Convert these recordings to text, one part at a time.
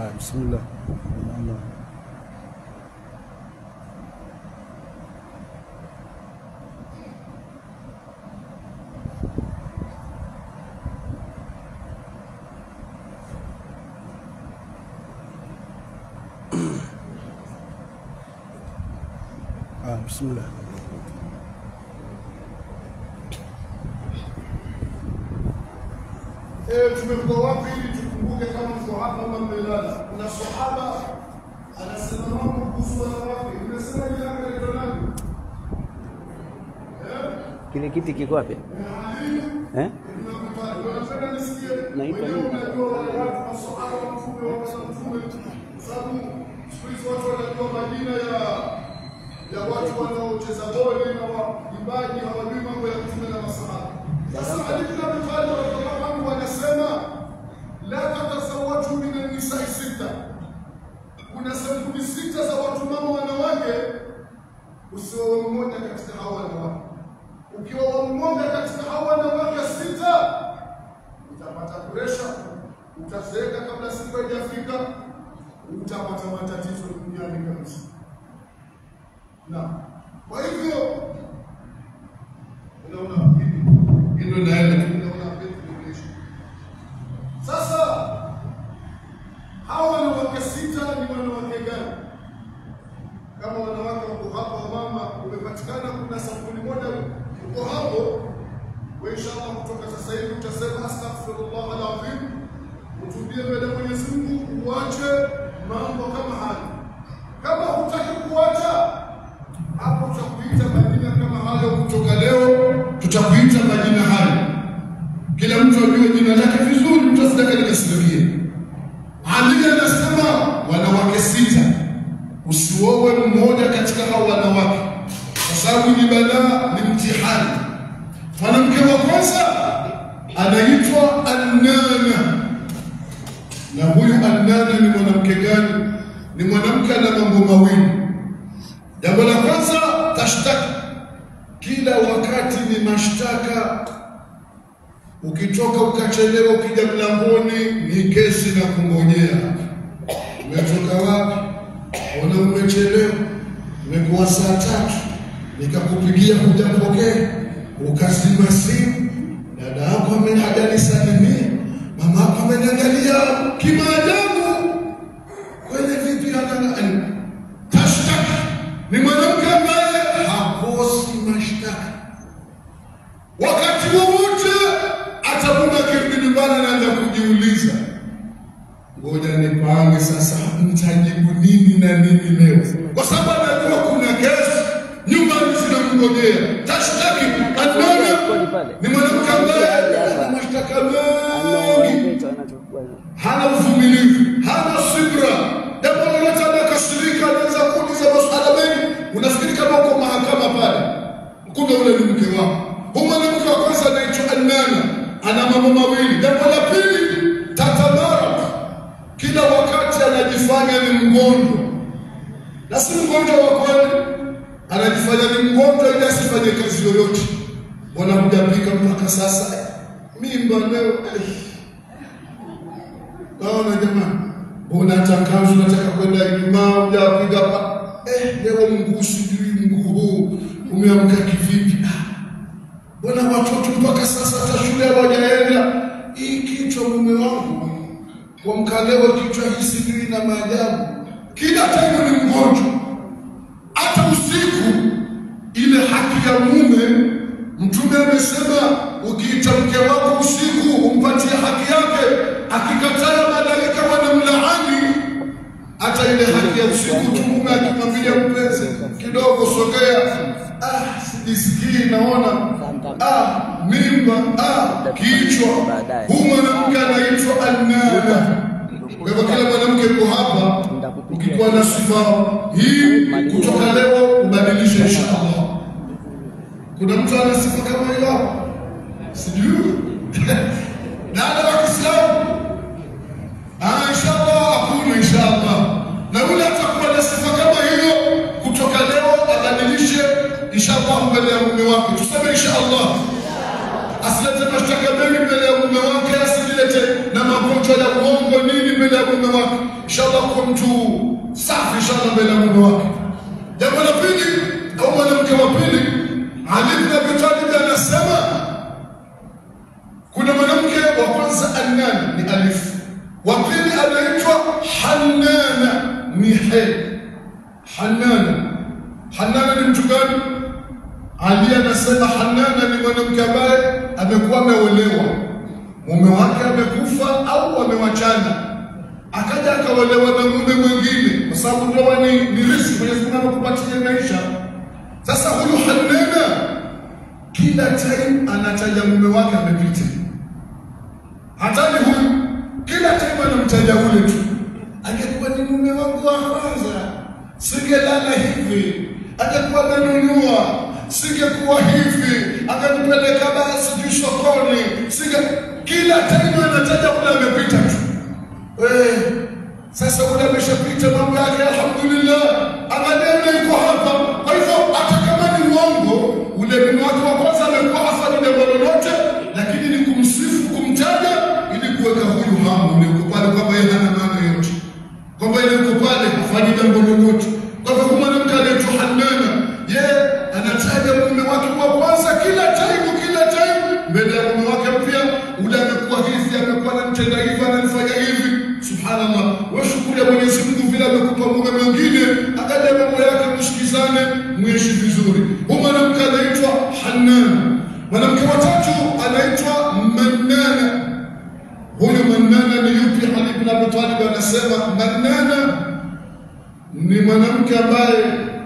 Ah, bismillah. Allah. Ah, bismillah. Eh, tumekuwa wapi ili tukumbuke kama mko hapa ama mmelala. Kuna sahaba anasema mambo kuhusu wanawake. Umesema jina lake anaitwa nani? Kile kiti kiko wapi? Eh? Unapenda nisikie? Naitwa Wenyewe nini? unajua wale watu masahaba wa mtume wa mtume. Sababu siku hizi watu wanajua majina ya ya watu wanaocheza boli na waimbaji hawajui mambo ya mtume na masahaba. Sasa Ali bin Abi Talib radhiallahu anhu anasema la tatasawwaju min an-nisa'i sita, kuna sampuli sita za watu mama wanawake, usiwe mmoja katika hao wanawake. Ukiwa mmoja katika hao wanawake sita, utapata presha, utazeeka kabla siku haijafika, utapata matatizo duniani kabisa. Na kwa hivyo unaona hili hilo naenda tunaona vitu vinaisha. Sasa hawa wanawake sita ni wanawake gani? Kama wanawake wako hapo, mama, umepatikana kuna sampuli moja uko hapo, we inshallah, kutoka sasa hivi utasema astaghfirullah alazim, utubie mbele ya Mwenyezi Mungu, uache mambo kama haya. Kama hutaki kuacha hapo, tutakuita majina kama hayo kutoka leo, tutakuita majina hayo, kila mtu ajue jina lake vizuri, mtu asitake likasirikie. Ali anasema wanawake sita, usiowe mmoja katika hao wanawake, kwa sababu ni balaa, ni mtihani. Mwanamke wa kwanza anaitwa Annana, na huyu Annana ni mwanamke gani? Ni mwanamke ana mambo mawili. Jambo la kwanza, tashtaki, kila wakati ni mashtaka Ukitoka ukachelewa, ukija mlangoni ni kesi na kungojea. Umetoka wapi? Ona umechelewa, umekuwa saa tatu, nikakupigia hujapokea, ukazima simu. Dada yako ame- hajanisalimia, mama yako ameniangalia kimaajabu. Kweli vipi? Hana tashtaki. Ni mwanamke ambaye hakosi mashtaka wakati wowote atakuwa akirudi nyumbani anaanza kujiuliza, ngoja nipange sasa, mtajibu nini na nini leo, kwa sababu anajua kuna kesi nyumbani zinamngojea. Tashtaki anaona ni mwanamke ambaye ana mashtaka mengi, hana uvumilivu, hana subra, jambo lolote anakasirika, anaweza kuuliza maswala mengi. Unafikiri kama uko mahakama pale, kumbe ule ni mke wako. Huyu mwanamke wa kwanza anaitwa Annana, ana mambo mawili. Jambo la pili, tatamarak, kila wakati anajifanya ni mgonjwa na si mgonjwa wa kweli, anajifanya ni mgonjwa ili asifanye kazi yoyote. Mbona hujapika mpaka sasa? Mimba leo ai. Naona jamani, unatangaza unataka kwenda Ijumaa, hujapiga pa eh, leo mguu sijui mguu huu umeamka kivipi? Ah, Mbona watoto mpaka sasa hata shule hawajaenda? Hii kichwa mume wangu kwa mkaleo kichwa hii sijui na maajabu, kila taimu ni mgonjwa. Hata usiku ile haki ya mume, Mtume amesema ukiita mke wako usiku umpatie haki yake, akikataa malaika wanamlaani. Hata ile haki ya usiku tu mume akimwambia mpenzi, kidogo sogea, ah, sijisikii naona ah, mimba ah, kichwa. Huu mwanamke anaitwa Annana. Kwa hivyo kila mwanamke yuko hapa, ukikuwa na sifa hii kutoka leo ubadilishe inshallah. Kuna mtu ana sifa kama hiyo hapa? Sijui. Dada wa Kiislamu Ah, inshallah hakuna inshallah. Na yule atakuwa na sifa kama hiyo kutoka leo abadilishe inshallah mbele ya mume wake. Tuseme inshallah. Asilete mashtaka mengi mbele ya mume wake, asilete na magonjwa ya uongo nini mbele ya mume wake. inshallah kuwa mtu safi inshallah mbele ya mume wake. Jambo la pili au mwanamke wa pili, Ali ibn Abi Talib anasema kuna mwanamke wa kwanza Annan ni alif, wa pili anaitwa Hannana ni he. Hannana, Hannana ni mtu gani? Ali anasema Hannana ni mwanamke ambaye amekuwa ameolewa, mume wake amekufa au wamewachana, akaja akaolewa na mume mwingine, kwa sababu ndoa ni ni riziki, Mwenyezi Mungu amekupatia maisha. Sasa huyu Hannana kila time anataja mume wake amepita, hatani huyu, kila time anamtaja ule tu. Angekuwa ni mume wangu wa kwanza, singelala hivi, angekuwa amenunua, singekuwa hivi, akanipeleka basi sijui sokoni, singe kila time anataja ule amepita tu. Eh, sasa ule ameshapita mambo yake, alhamdulillah, angalia ule yuko hapa. Kwa hivyo hata kama ni uongo, ule mume wake wa kwanza amekuwa hafanyi jambo lolote, lakini ni kumsifu, kumtaja ili kuweka huyu hamu ule uko pale, kwamba yeye hana maana yote, kwamba yeye yuko pale hafanyi jambo lolote. Kwa hivyo huyu mwanamke anaitwa Hannana, yeye anataja mume wake wa kwanza kila time, kila time mbele ya mume wake mpya, ule amekuwa hivi, amekuwa anamtenda hivi, ananifanya hivi. Subhanallah, wewe shukuru ya Mwenyezi Mungu vile amekupa mume mwingine, akaja mambo yake, mshikizane, muishi vizuri. Huyu mwanamke anaitwa Hannan. Mwanamke wa tatu anaitwa Mannana. Huyu Mannana ni yupi? Ali ibn Abi Talib anasema Mannana ni mwanamke ambaye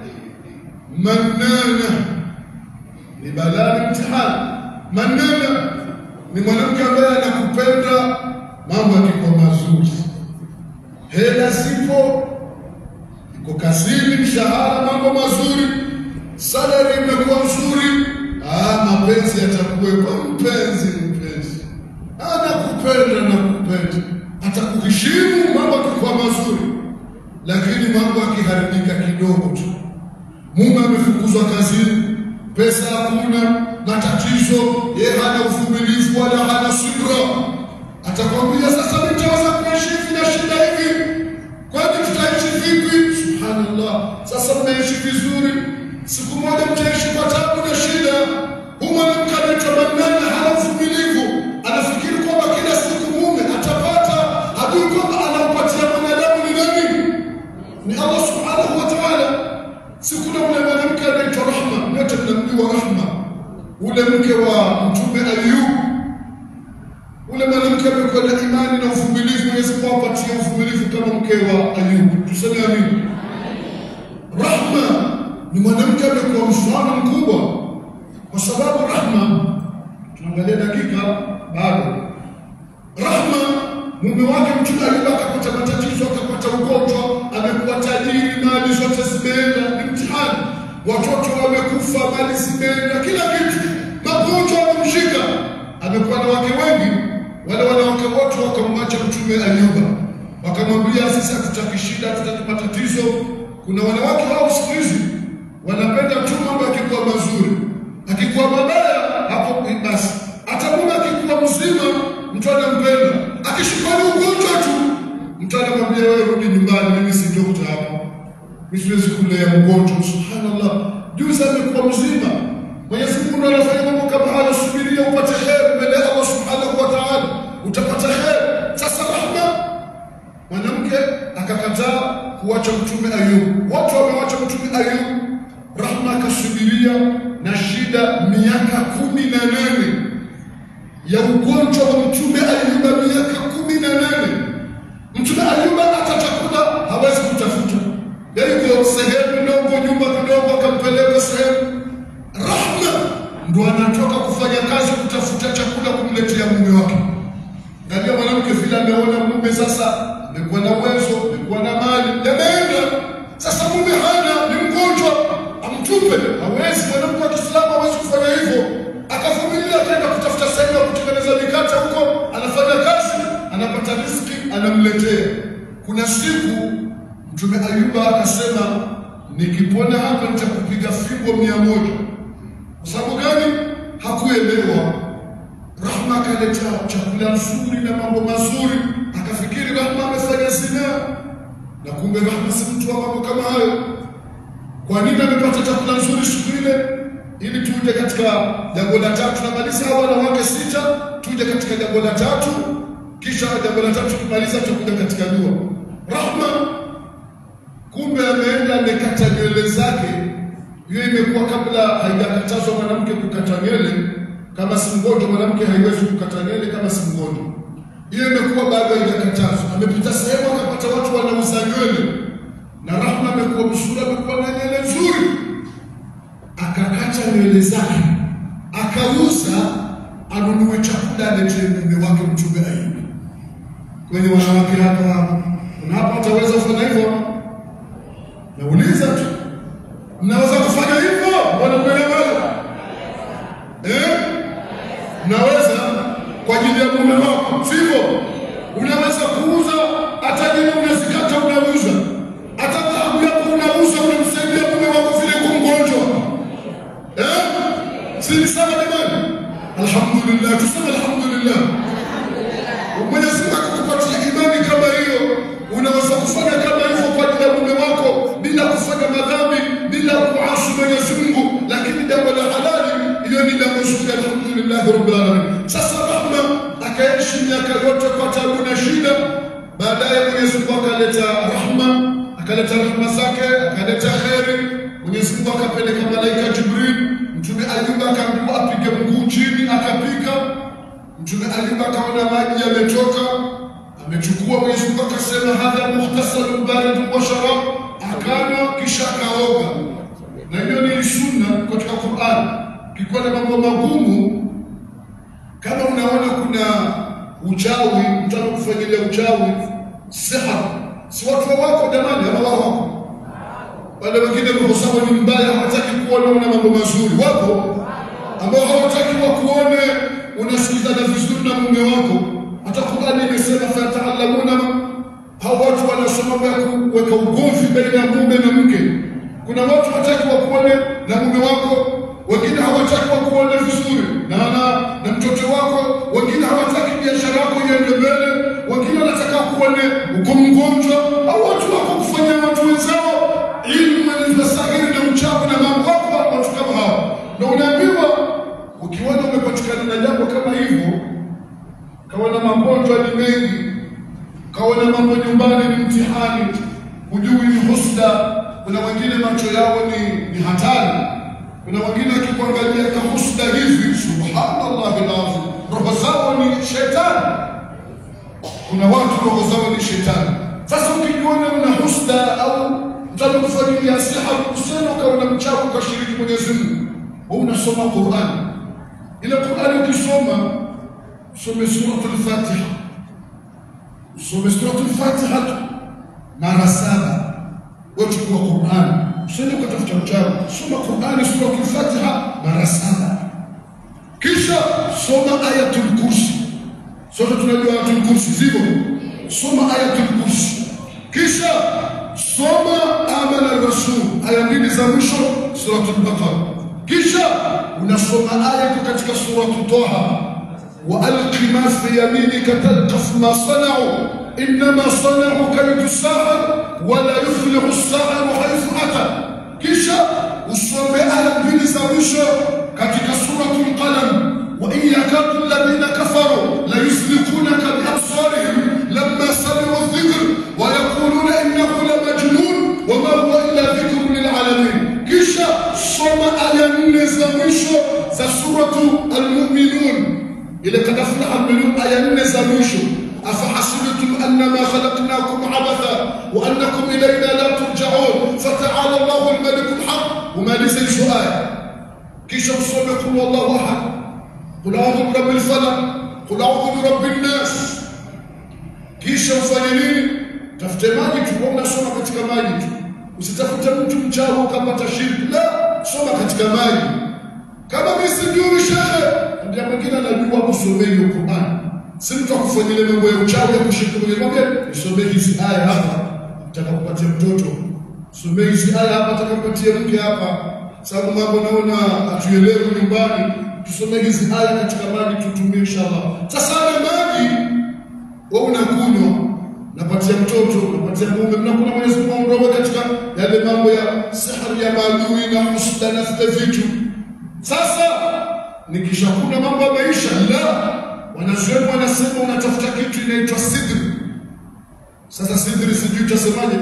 Mannana ni balaa, ni mtihani. Mannana ni mwanamke ambaye anakupenda mambo yakikuwa mazuri, hela zipo, iko kazini, mshahara, mambo mazuri, salari imekuwa nzuri, ah, mapenzi yatakuwepo. Mpenzi, mpenzi anakupenda, nakupenda, atakuheshimu mambo yakikuwa mazuri, lakini mambo akiharibika kidogo tu, mume amefukuzwa kazini, pesa hakuna, matatizo, yeye hana uvumilivu wala hana subra atakwambia sasa nitaweza kuishi hivi na shida hivi, kwani tutaishi vipi? Subhanallah, sasa mnaishi vizuri, siku moja mtaishi kwa tabu na shida. Huyu mwanamke anaitwa Mannana, hana uvumilivu, anafikiri kwamba kila siku mume atapata, hajui kwamba anampatia mwanadamu ni nani? Ni Allah subhanahu wa ta'ala. Si kuna ule mwanamke anaitwa Rahma, wote mnamjua Rahma, ule mke wa Mtume Ayubu ule mwanamke amekuwa na imani na uvumilivu, Mwenyezi Mungu apatie uvumilivu kama mke wa Ayubu. Tuseme amini. Rahma ni mwanamke amekuwa mfano mkubwa, kwa sababu Rahma, tunaangalia dakika bado. Rahma mume wake Mtume Ayubu akapata matatizo, akapata ugonjwa, amekuwa tajiri, mali zote zimeenda, ni mtihani. Watoto wamekufa, mali zimeenda, kila kitu, magonjwa yamemshika, amekuwa na wake wengi wale wanawake wote wakamwacha Mtume Ayuba, wakamwambia sisi hatutaki shida, hatutaki matatizo. Kuna wanawake wao siku hizi wanapenda tu mambo yakikuwa mazuri, akikuwa mabaya hapo basi. Hata mume akikuwa mzima, mtu anampenda, akishikwa ni ugonjwa tu, mtu anamwambia wewe, rudi nyumbani, mimi si dokta hapa, mimi siwezi kulea mgonjwa. Subhanallah, juzi amekuwa mzima. Mwenyezi Mungu ndo anafanya mambo kama haya, subiria upate heri mbele ya Allah subhanahu wa ta'ala, utapata heri. Sasa Rahma mwanamke akakataa kuwacha Mtume Ayubu, watu wamewacha Mtume Ayubu. Rahma akasubiria na shida miaka kumi na nane ya ugonjwa wa Mtume Ayuba, miaka kumi na nane Mtume Ayuba hata chakula hawezi kutafuta, yaani kwa sehemu ndogo, nyumba kidogo, akampeleka sehemu Rahma ndo anatoka kufanya kazi kutafuta chakula kumletea mume wake. Angalia mwanamke vile ameona mume sasa amekuwa na uwezo, amekuwa na mali, yameenda sasa. Mume hana, ni mgonjwa, amtupe. Hawezi, mwanamke wa Kiislamu hawezi kufanya hivyo. Akavumilia, akaenda kutafuta sehemu ya kutengeneza mikate huko, anafanya kazi, anapata riziki, anamletea. Kuna siku Mtume Ayuba akasema, nikipona hapa nitakupiga fimbo mia moja. Kwa sababu gani? Hakuelewa. Rahma akaleta chakula nzuri na mambo mazuri, akafikiri Rahma amefanya zinaa. na kumbe Rahma si mtu wa mambo kama hayo. Kwa nini amepata chakula nzuri siku ile? Ili tuje katika jambo la tatu, namaliza hawa wanawake sita, tuje katika jambo la tatu, kisha jambo la tatu tukimaliza, tutakuja katika dua. Rahma kumbe ameenda amekata nywele zake. Hiyo imekuwa kabla haijakatazwa mwanamke kukata nywele. Kama si mgonjwa, mwanamke haiwezi kukata nywele kama si mgonjwa. Hiyo imekuwa bado haijakatazwa. Amepita sehemu akapata watu wanauza nywele, na Rahma amekuwa mzuri, amekuwa na nywele nzuri, akakata nywele zake akauza, anunue chakula aletee mume wake Mtume Ayubu. Kwenye wanawake hapa, kuna hapa ataweza kufanya hivyo? Nauliza tu, mnaweza kufanya hivyo wanakuelewa? Eh, mnaweza kwa ajili ya mume wako, sivyo? Unaweza kuuza hata jina unazikata, unauza hata dhahabu yako unauza, unamsaidia mume wako vile kwa mgonjwa eh? Si ni sawa jamani? Alhamdulillah, tuseme alhamdulillah. Mwenyezi Mungu akupatia imani kama hiyo, unaweza kufanya kama hivyo kwa ajili ya mume wako bila kufanya madhambi, bila kuasi Mwenyezi Mungu, lakini jambo la halali, hiyo ni jambo zuri. Alhamdulillah rabbil alamin. Sasa Rahma akaishi miaka yote kwa tabu na shida, baadaye Mwenyezi Mungu akaleta rahma, akaleta rahma zake, akaleta kheri. Mwenyezi Mungu akapeleka malaika Jibril, Mtume Ayuba akaambiwa apige mguu chini, akapiga Mtume Ayuba akaona maji yametoka, amechukua. Mwenyezi Mungu akasema hadha muhtasalun baridun wa sharab, akanywa kisha akaoga. Na hiyo ni sunna katika Qur'an. Kikuwa na mambo magumu, kama unaona kuna uchawi, mtu anakufanyilia uchawi, sihar, si watu wa wako jamani, ama wao wako wale wengine roho zao ni mbaya, hawataki kuona una mambo mazuri. Wapo ambao hawataki wakuone unasikizana vizuri na mume wako. Hata Qur'ani imesema fayataallamuna, hao watu wanasoma mambo ya kuweka ugomvi baina ya mume na mke. Kuna watu hawataki wakuone na mume wako, wengine hawataki wakuone vizuri na na, na mtoto wako, wengine hawataki biashara yako iende mbele, wengine wanataka kuone uko mgonjwa. Hao watu wako kufanyia watu wenzao ilmu na sahiri na uchawi na mambo wako watu kama hao, na unaambiwa ukiona umepatikana na jambo kama hivyo, kaona magonjwa ni mengi, kaona mambo nyumbani ni mtihani, hujui ni husda. Kuna wengine macho yao ni, ni hatari, kuna wengine akikuangalia ka husda hivi, subhanallah alazim, roho zao ni shetani. Kuna watu roho zao ni shetani. Sasa ukijiona una husda au mtaka kufanyilia siha, usema ukaona mchawi ukashiriki Mwenyezi Mungu, wewe unasoma Qur'an ile Qur'ani ukisoma usome suratul Fatiha, usome suratul Fatiha tu mara saba. Wewe chukua Qur'ani, usende ukatafuta uchawi, soma Qur'ani suratul Fatiha mara saba, kisha soma ayatul kursi. Sote tunajua ayatul kursi, sivyo? Soma ayatul kursi, kisha soma amana rasul, aya mbili za mwisho suratul Baqara kisha unasoma aya iko katika suratu Taha, wa alqi ma fi yaminika talqaf ma sanau innama sanau kaidu sahar wala yuflihu saharu haithu ata. Kisha usome aya mbili za mwisho katika suratu Lqalam, wa in yakadu alladhina kafaru la yuzliqunaka biabsarihim lamma sami'u dhikr wa yaquluna innahu la majnun wa ma huwa illa dhikrun lilalamin. Kisha soma aya nne za mwisho za suratu Almuminun, ile kad aflaha almuminun, aya nne za mwisho afahasibtum annama khalaqnakum abatha wa annakum ilayna la turjaun fataala Allahu almaliku alhaq. Umalize hizo aya, kisha usome qul wallahu ahad, qul audhu birabbil falaq, qul audhu birabbin nas. Kisha ufanye nini? Tafute maji tu, unasoma katika maji tu Usitafute mtu mchawi ukapata shirki, la, soma katika maji. Kama mimi sijui shehe, ndio mwingine anajua kusomea hiyo Qur'an. Si mtu akufanyilia mambo ya uchawi ya kushiriki kwenye mambo, nisomee hizi aya hapa, nataka kupatia mtoto. Somee hizi aya hapa, nataka kupatia mke hapa. Sababu mambo naona hatuelewi nyumbani, tusomee hizi aya katika maji tutumie inshallah. Sasa ile maji wewe unakunywa napatia mtoto, napatia mume, mnakuna Mwenyezi Mungu aondoe katika yale mambo ya sihari ya maadui na husda na zile vitu. Sasa nikishakuna mambo ya maisha, la wanazuoni wanasema unatafuta kitu inaitwa sidri. Sasa sidri sijui utasemaje,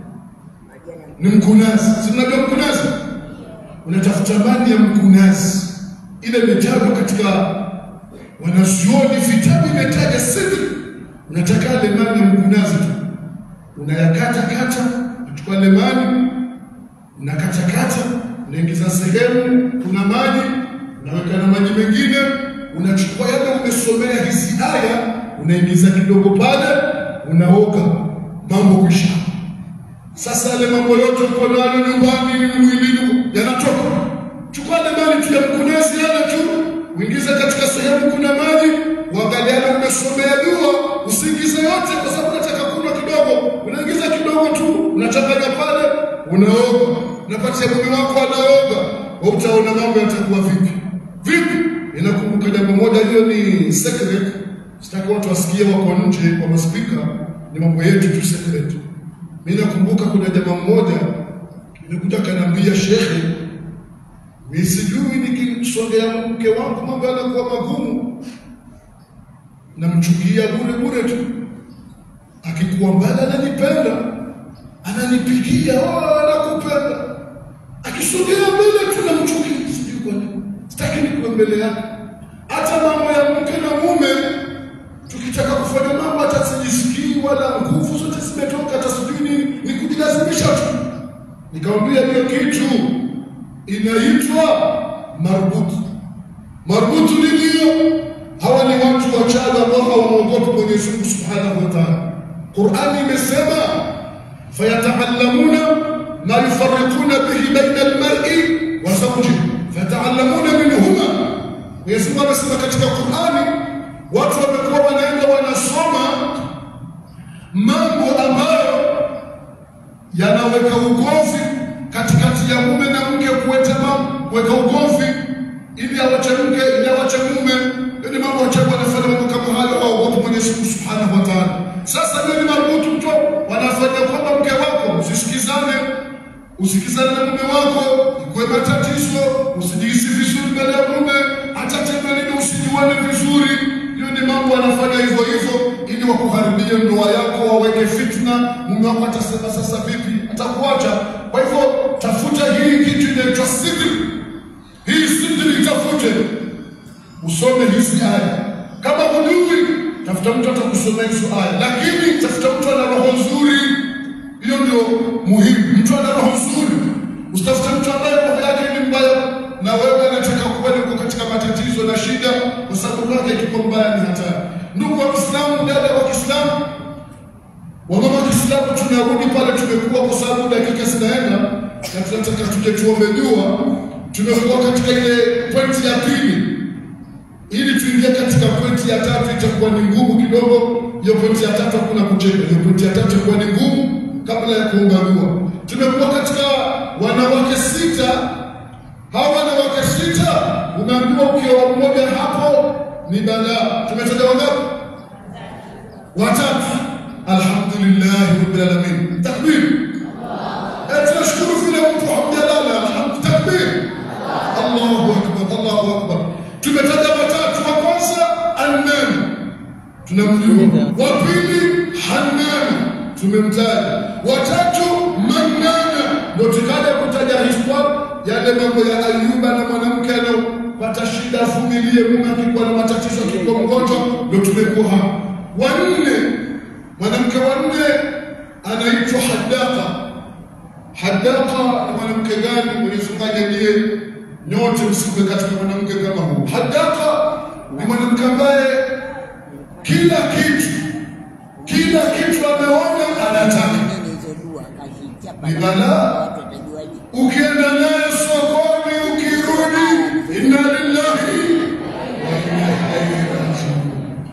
ni mkunazi. Si mnajua mkunazi? Unatafuta mali ya mkunazi, ile imetajwa katika wanazuoni, vitabu imetaja sidri. Unataka ile mali ya mkunazi tu, unayakata kata, unachukua ile mali unakatakata, unaingiza sehemu, kuna maji, unaweka na maji mengine, unachukua yale umesomea hizi aya, unaingiza kidogo pale, unaoga, mambo kwisha. Sasa yale mambo yote uko nayo nyumbani, mwilini yanatoka. Chukua ile maji tu ya mkunezi yale tu, uingize katika sehemu kuna maji, uangalie yale umesomea dua, usiingize yote, kwa sababu unataka kunywa kidogo, unaingiza kidogo tu, unachanganya pale, unaoga, unapatia mume wako anaoga, wewe utaona mambo yatakuwa vipi vipi. Inakumbuka jambo moja, hiyo ni secret, sitaki watu wasikie, wako nje kwa maspika, ni mambo yetu tu secret. Mimi nakumbuka kuna jamaa mmoja nilikuja kaniambia, shekhe, mimi sijui nikimsongea mke wangu mambo yanakuwa magumu, namchukia bure bure tu, akikuwa mbali ananipenda, ananipigia, oh, anakupenda, akisogea mbele tu namchukia, sijui kwa nini, sitaki nikuwe mbele yake. Hata mambo ya mke na mume tukitaka kufanya mambo hata sijisikii wala nguvu zote zimetoka, hata sijui nini, ni kujilazimisha tu. Nikamwambia hiyo kitu inaitwa marbutu. Marbutu ni hiyo, hawa ni watu wachaga ambao hawamwogopi Mwenyezi Mungu Subhanahu wa Ta'ala. Qur'ani imesema fayataallamuna ma yufarriquna bihi baina almar'i wa zawjihi fayataallamuna minhuma. Mwenyezi Mungu amesema katika Qur'ani watu wamekuwa wanaenda wanasoma mambo ambayo yanaweka ugomvi katikati ya mume na mke, kuweta mambo kuweka ugomvi ili awache mke ili awache mume. Hiyo ni mambo wachagu wanafanya mambo kama hayo, hawaogopi Mwenyezi Mungu Subhanahu wa Ta'ala. Sasa hiyo ni marubutu mto wanafanya kwamba mke wako usisikizane, usikizane na mume wako, ikuwe matatizo, usijihisi vizuri mbele ya mume, hata tendo lile usijuane vizuri. Hiyo ni mambo wanafanya hivyo hivyo ili wakuharibie ndoa yako, waweke fitna. Mume wako atasema sasa vipi, atakuacha. Kwa hivyo tafuta hii kitu inaitwa sidri. Hii sidri itafute, usome hizi aya. Kama hujui, tafuta mtu atakusomea hizo aya, lakini tafuta mtu ana roho nzuri. Hiyo ndio muhimu, mtu ana roho nzuri. Usitafute mtu ambaye roho yake ni mbaya na wewe anataka kweli uko katika matatizo na shida, kwa sababu roho yake ikiwa mbaya ni hatari. Ndugu wa Kiislamu, dada wa Kiislamu, wamama wa Kiislamu, tunarudi pale tumekuwa, kwa sababu dakika zinaenda na tunataka tuje tuombe dua. Tumekuwa katika ile pointi ya pili, ili tuingie katika pointi ya tatu itakuwa ni ngumu kidogo. Hiyo pointi ya tatu hakuna kucheka, hiyo pointi ya tatu itakuwa ni ngumu kabla ya kuomba dua. Tumekuwa katika wanawake sita hawa wanawake sita, umeambiwa ukiwa mmoja hapo ni balaa. Tumetaja wangapi? Watatu. Alhamdulillah rabbil alamin. Takbir. Eh, tunashukuru vile mtu hamjalala. Alhamdulillah. Takbir. Allahu akbar, Allahu akbar. Tumetaja watatu. Wa kwanza Annan, tunamjua. Wa pili Hannan, tumemtaja. Watatu Mannana, ndio tukaja kutaja histoire yale mambo ya Ayuba na mwanamke anayopata shida avumilie, mume akikuwa na matatizo, akikuwa mgonjwa, ndio tumekuwa hapa. Wanne, mwanamke wa nne anaitwa Hadaka. Hadaka ni mwanamke gani? Mwenyezi Mungu ajalie nyote msiwe katika mwanamke kama huu. Hadaka ni mwanamke ambaye kila kitu kila kitu ameona anataka ni balaa. Ukienda naye sokoni, ukirudi, inna lillahi wa inna ilaihi rajiun.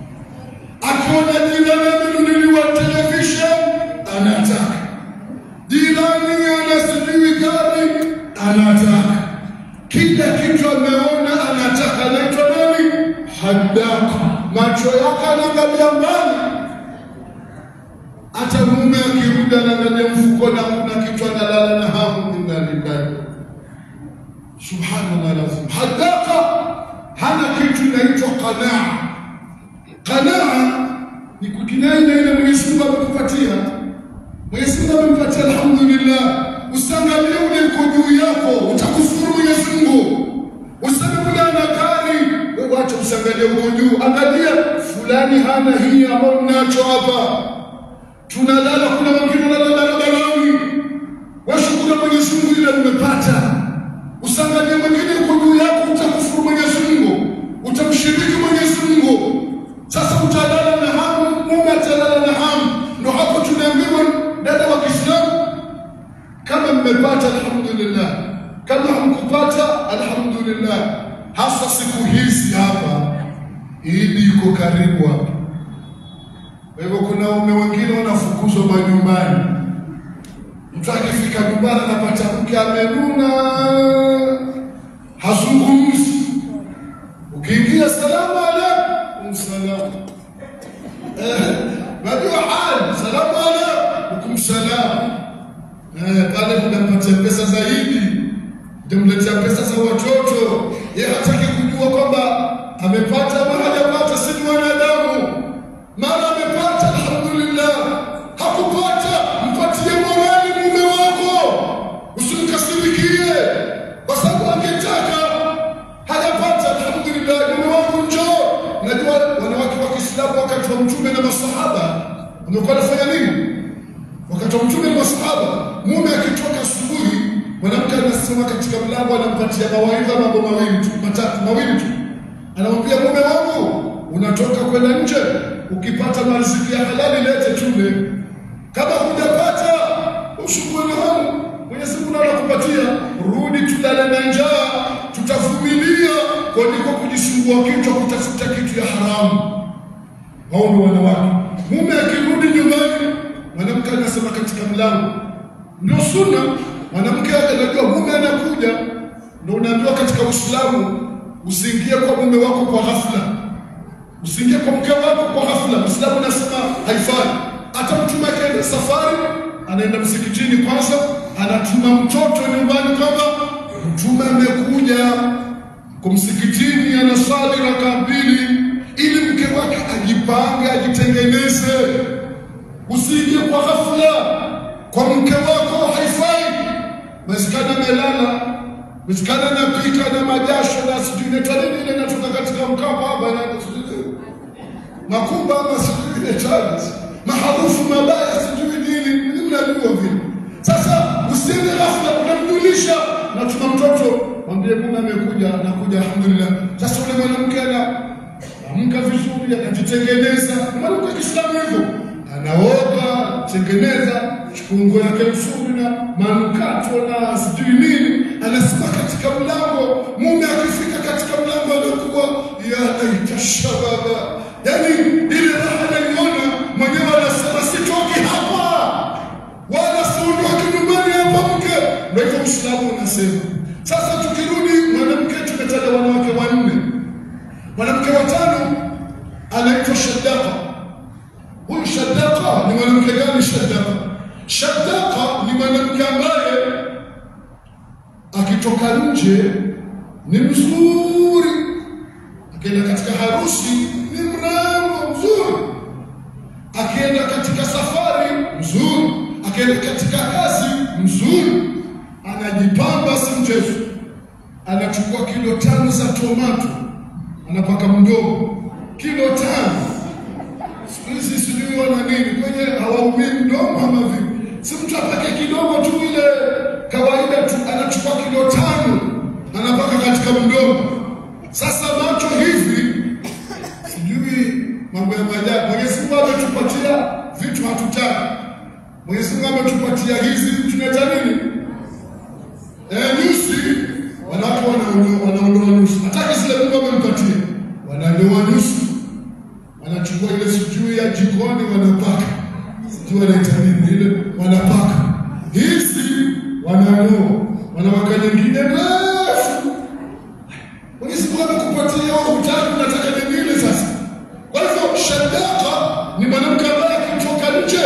Akiona jirani amenunuliwa television, anataka. Jirani ana sijui gari, anataka. Kila kitu ameona anataka. Anaitwa nani? Hadaka. Macho yake anaangalia mbali hata mume akirudi anaangalia mfuko na kuna kitu analala na hamu. Inna lillahi subhanallah lazim. Hadaka hana kitu inaitwa qanaa. Qanaa ni kukinai na ile Mwenyezi Mungu amekupatia. Mwenyezi Mungu amempatia, alhamdulillah. Usiangalie ule uko juu yako, utakufuru Mwenyezi Mungu. Useme kule ana gari, wewe wacha usiangalie uko juu, angalia fulani hana hii ambayo mnacho hapa. Tunalala, kuna wengine wanalala barabarani. Washukuru Mwenyezi Mungu ile umepata. Usiangalie mwingine uko juu yako, utakufuru Mwenyezi Mungu, utamshiriki Mwenyezi Mungu. Sasa utalala na hamu, mume atalala na hamu. Ndo hapo tunaambiwa dada wa Kiislamu, kama mmepata alhamdulillah, kama hamkupata alhamdulillah. Hasa siku hizi hapa, Idi iko karibu hapa. Kwa hivyo kuna waume wengine wanafukuzwa majumbani. Mtu akifika nyumbani anapata mke amenuna, hazungumzi. Ukiingia salamu alaikum, salamu Eh, najua hali salamu alaikum, salamu Eh, pale mnampatia pesa zaidi, mtamletea pesa za watoto. Yeye hataki kujua kwamba amepata ama hajapata, si ni wanadamu. Mara amepata, alhamdulillah. Hakupata, mpatie morali mume wako, usimkasirikie kwa sababu angetaka hajapata, alhamdulillah. Mume wangu njoo. Najua wanawake wa Kiislamu wakati wa Mtume na masahaba wamekuwa wanafanya nini? wakati wa mtume na masahaba, mume akitoka asubuhi, mwanamke anasimama katika mlango, anampatia mawaidha mambo mawili tu matatu mawili tu, anamwambia mume wangu, unatoka kwenda nje, ukipata mariziki ya halali lete tule, kama hujapata ushukuru hamu, Mwenyezi Mungu anakupatia, rudi tulale na njaa, tutavumilia kuliko kujisumbua kichwa kutafuta kitu ya haramu. Hao ni wanawake. Mume akirudi nyumbani, mwanamke anasema katika mlango, ndio sunna. Mwanamke anajua mume anakuja, ndio unaambiwa katika Uislamu usiingie kwa mume wako kwa ghafla, usiingie kwa mke wako kwa ghafla. Uislamu unasema haifai. Hata mtume akaenda safari, anaenda msikitini kwanza, anatuma mtoto nyumbani kwamba mtume amekuja kwa msikitini, anasali raka mbili, ili mke wake ajipange, ajitengeneze. Usiingie kwa ghafla kwa mke wako, haifai. Mezikana amelala, mezikana anapika na majasho na sijui inaitwa nini ile inatoka katika mkapa hapa na sijui makumba ama sijui ile tani maharufu mabaya sijui nini, Mimi mnajua vile. Sasa usiende ghafla, unamjulisha na tuna mtoto, mwambie mume amekuja, anakuja, alhamdulillah. Sasa ule mwanamke ana amka vizuri, anajitengeneza. Mwanamke wa Kiislamu hivyo anaoga, tengeneza chungu yake nzuri na manukato na sijui nini, anasimama katika mlango. Mume akifika katika mlango anakuwa ya laita shababa, yaani ile raha anaiona mwenyewe, anasema sitoki hapa wala siondoki nyumbani hapa mke. Ndio hivyo Uislamu unasema. Sasa tukirudi, mwanamke tumetaja wanawake wanne, mwanamke wa tano anaitwa Shaddaka. Huyu Shaddaka ni mwanamke gani? Shaddaka, Shaddaka ni mwanamke ambaye akitoka nje ni mzuri, akienda katika harusi ni mrembo mzuri, akienda katika safari mzuri, akienda katika kazi mzuri, anajipamba si mchezo. Anachukua kilo tano za tomato anapaka mdomo, kilo tano siku hizi sijui wana nini kwenye hawaumii mdomo ama vipi? Si mtu apake kidogo tu ile kawaida tu, anachukua kilo tano anapaka katika mdomo. Sasa macho hivi, sijui mambo ya maajabu. Mwenyezi Mungu ametupatia vitu hatutaki. Mwenyezi Mungu ametupatia hizi tunaita nini? Eh, nyusi. Wanawake wanaondoa wanaondoa nyusi, hataki zile Mungu amempatia, wanandoa nyusi wanachukua ile sijui ya jikoni wanapaka, sijui wanaita nini ile, wanapaka hizi, wananyoa, wanawaka nyingine refu. Mwenyezi Mungu amekupatia wewe, hutaki, unataka nyingine sasa. Kwa hivyo Shaddaka ni mwanamke ambaye akitoka nje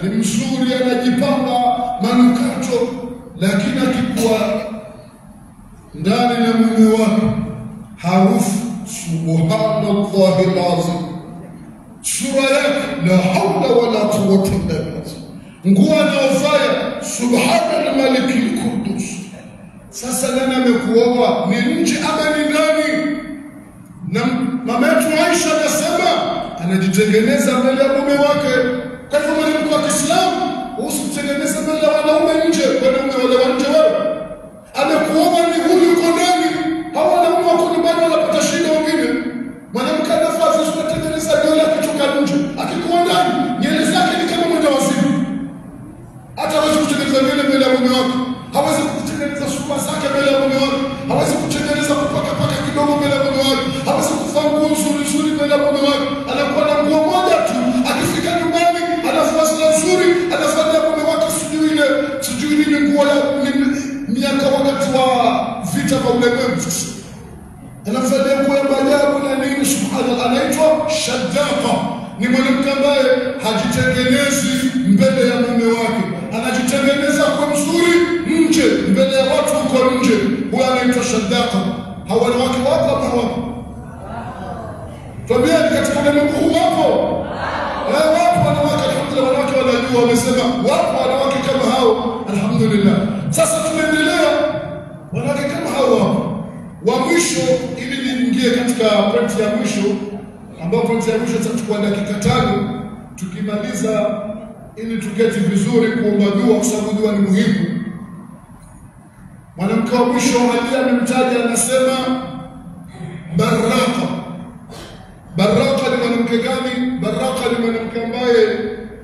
ni mzuri, anajipamba manukato, lakini akikuwa ndani na mume wake harufu subhanallahi lazim, sura yake la haula wala quwwata illa billah, nguo anaofanya subhana almaliki lqudus. Sasa nani amekuoa? Ni nje ama ni ndani? Na mama yetu Aisha anasema anajitengeneza mbele ya mume wake. Kwa hivyo mwanamke wa Kiislamu usitengeneze mbele ya wanaume nje, wanaume wale wa nje wewe amekuoa ni huyu uko ndani. Hawa wanaume wako nyumbani wanapata shida wengine. Mwanamke anafaa vizuri atengeneza nywele akitoka nje, akikuwa ndani nywele zake ni kama mwenda wazimu. Hata hawezi kutengeneza nywele mbele ya mume wake, hawezi kutengeneza sura zake mbele ya mume wake, hawezi kutengeneza kupaka paka kidogo mbele ya mume wake, hawezi kuvaa nguo nzuri nzuri mbele ya mume wake. Anakuwa na nguo moja tu, akifika nyumbani anavua zile nzuri, anafanya mume wake sijui ile sijui nini nguo ya ni- miaka wakati wa vita vya ulimwengu anamvalia nguo ya maajabu na nini, subhanallah, anaitwa shaddaqa. Ni mwanamke ambaye hajitengenezi mbele ya mume wake, anajitengeneza kwa mzuri nje, mbele ya watu huko nje. Huyo anaitwa shaddaqa. Hawa wanawake wapo ama hawapo? Twambieni, katika ulimwengu huu wapo Eh, wapo wanawake, alhamdulillah, wanawake wanajua, wamesema wapo wanawake kama hao, alhamdulillah. Sasa tunaendelea, wanawake kama hao wapo wa mwisho, ili niingie katika pointi ya mwisho, ambayo pointi ya mwisho itachukua dakika tano. Tukimaliza ili tuketi vizuri kuomba dua, kwa sababu dua ni muhimu. Mwanamke wa mwisho aliye amemtaja anasema Baraka. Baraka ni mwanamke gani? Baraka ni mwanamke ambaye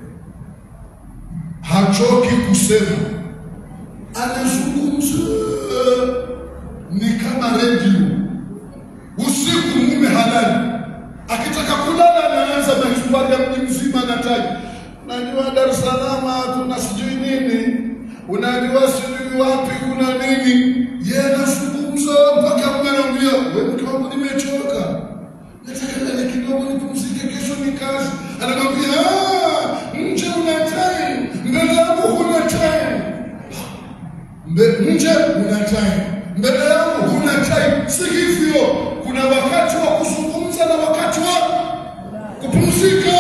hachoki kusema, anazungumza ni kama redio. Usiku mume halali, akitaka kulala anaanza mahistori ya mji mzima, anataja unajua Dar es Salaam hatuna sijui nini, unajua sijui wapi kuna nini. Yeye anazungumza mpaka mume anamwambia, wewe mke wangu, nimechoka nataka lale kidogo nipumzike, kesho ni kazi. Anamwambia "Ah, nje una time, mbele yangu huna time. Mbe- nje una time, mbele yangu huna time. Si hivyo, kuna wakati wa kuzungumza na wakati wa kupumzika.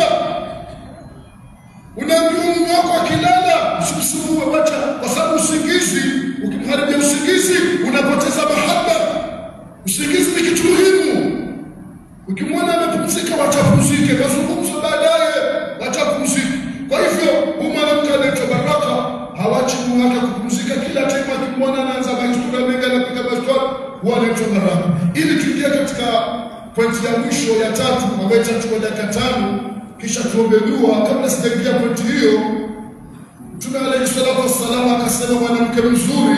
Unaambiwa mume wako akilala usimsumbue, wacha, kwa sababu usingizi, ukimharibia usingizi unapoteza mahaba. Usingizi ni kitu muhimu. Ukimwona amepumzika, wachapumzike, mazungumzo baadaye, wachapumzike. Kwa hivyo huyu mwanamke anaitwa Baraka hawachi mume wake kupumzika. Kila time akimwona anaanza mahistoria mengi, anapiga mahistoria, huwa anaitwa Baraka. Ili tuingie katika pointi ya mwisho ya tatu, ambayo itachukua dakika tano, kisha tuombe dua. Kabla sijaingia pointi hiyo, Mtume alayhi salatu wassalam akasema mwanamke mzuri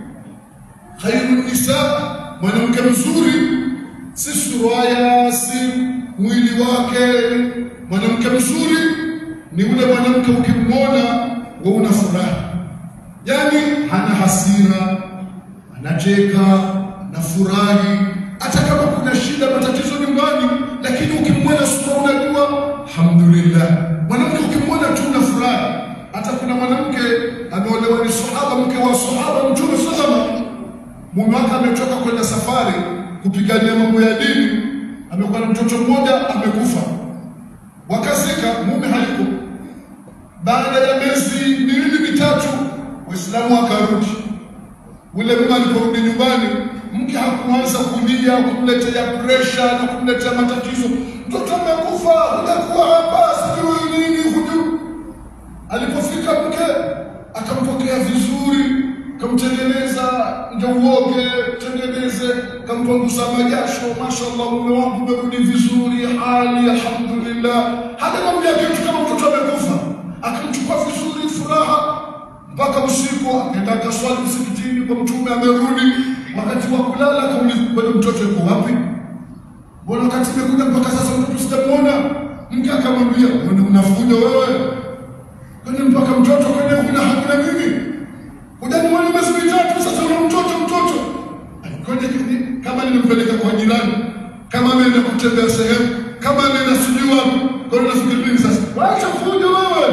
khairu nisa, mwanamke mzuri si suraya, si mwili wake. Mwanamke mzuri ni ule mwanamke ukimwona we una furaha, yaani hana hasira, anacheka, anafurahi, hata kama kuna shida, matatizo nyumbani, lakini ukimwona sura unajua alhamdulillah. Mwanamke ukimwona tu una furaha. Hata kuna mwanamke ameolewa ni sahaba, mke wa sahaba Mtume sallallahu mume wake ametoka kwenda safari kupigania mambo ya dini, amekuwa na mtoto mmoja amekufa, wakazika, mume hayuko. Baada ya miezi miwili mitatu, Waislamu wakarudi. Ule mume aliporudi nyumbani, mke hakuanza kulia, kumletea presha na kumletea matatizo, mtoto amekufa, hujakuwa hapa, sijui nini, hujui Alipofika mke akampokea vizuri, kamtengeneza ndio uoge, tengeneze, kampanguza majasho, mashallah, mume wangu umerudi vizuri, hali alhamdulillah. Hakamwambia kitu kama mtoto amekufa, akamchukua vizuri, furaha mpaka usiku, akaenda akaswali msikitini kwa Mtume, amerudi. Wakati wa kulala akauliza, bado mtoto yuko wapi? Mbona wakati imekuja mpaka sasa mtoto sijamuona? Mke akamwambia, mbona unafuja wewe kwani mpaka mtoto kwene huna hakuna mimi hujaniona miezi mitatu sasa una mtoto mtoto kwani kama nimempeleka kwa jirani kama ameenda kutembea sehemu kama ameenda sijui wapi kwani nafikiri nini sasa wacha fujo wewe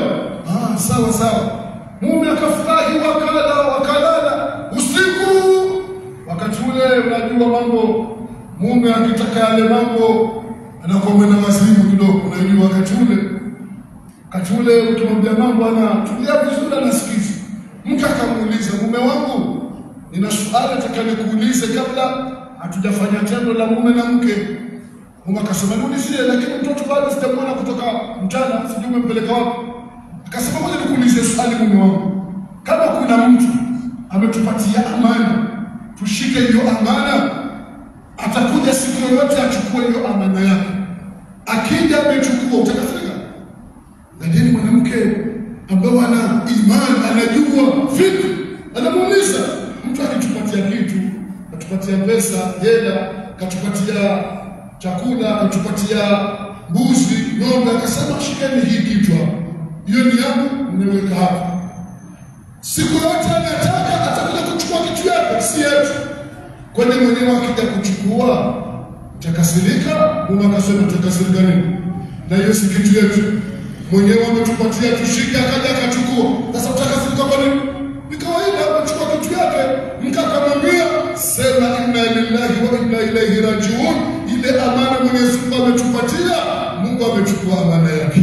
Ah, sawa sawa. Mume akafurahi, wakala wakalala usiku. Wakati ule unajua mambo, mume akitaka yale mambo anakuwa mwenda mazimu kidogo. Unajua wakati ule, wakati ule ukimwambia mambo anatulia vizuri, anasikiza. Mke akamuuliza mume wangu, nina swali nataka nikuulize kabla hatujafanya tendo la mume na mke. Mume akasema niulizie, lakini mtoto bado sijamwona kutoka mchana, sijui umempeleka wapi. Akasema ngoja nikuulize swali mume wangu, kama kuna mtu ametupatia amana, tushike hiyo amana, atakuja siku yoyote achukue hiyo amana yake. Akija amechukua, utakasirika? Lakini mwanamke ambao ana imani, anajua vitu, anamuuliza mtu akitupatia kitu, katupatia pesa, hela, katupatia chakula, katupatia mbuzi, ng'ombe, akasema shikeni hii kitu hapa, hiyo ni yangu, nimeweka hapa. Siku yote anataka atakuja kuchukua kitu yake, si yetu. Kwani mwenyewe akija kuchukua utakasirika? Mume akasema utakasirika nini? Na hiyo si kitu yetu, mwenyewe ametupatia tushike, akaja akachukua. Sasa utakasirika kwa nini? Ni kawaida, amechukua kitu yake. Mke akamwambia sema inna lillahi wa inna ilaihi rajiun, ile amana Mwenyezi Mungu ametupatia, Mungu amechukua amana yake.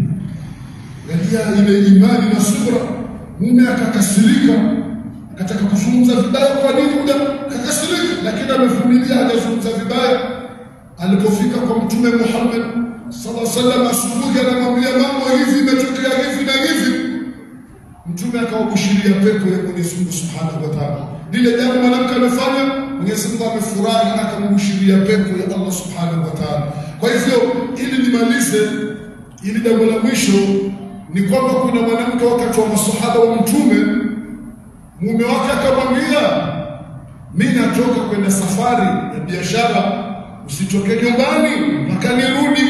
Angalia ile imani na subra. Mume akakasirika, akataka kuzungumza vibaya. Kwa nini muda akakasirika? Lakini amevumilia, hajazungumza vibaya. Alipofika kwa Mtume Muhammad sallallahu alaihi wasallam asubuhi, anamwambia mambo hivi, imetokea hivi na hivi. Mtume akawabushiria pepo ya Mwenyezi Mungu Subhanahu wa Ta'ala. Lile jambo mwanamke amefanya, Mwenyezi Mungu amefurahi, akambushiria pepo ya Allah Subhanahu wa Ta'ala. Kwa hivyo, ili nimalize, ili jambo la mwisho ni kwamba kuna mwanamke wakati wa masahaba wa Mtume, mume wake akamwambia, mimi natoka kwenda safari ya biashara, usitoke nyumbani mpaka nirudi.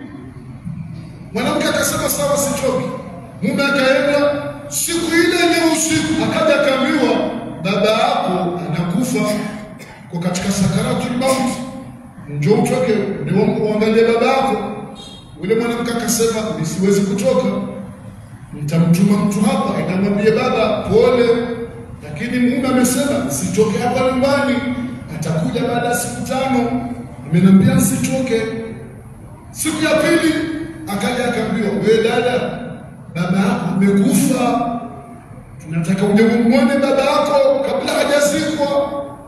Mwanamke akasema sawa, sitoki. Mume akaenda siku ile ile usiku, akaja akaambiwa, baba yako anakufa kwa katika sakaratul mauti, njoo utoke ndio uangalie baba yako. Yule mwanamke akasema, mimi siwezi kutoka, nitamtuma mtu hapa akamwambie baba pole, lakini mume amesema sitoke hapa nyumbani, atakuja baada ya siku tano, ameniambia nisitoke. Siku ya pili akaja akaambiwa, wewe dada, baba yako amekufa, tunataka uje umwone baba yako kabla hajazikwa.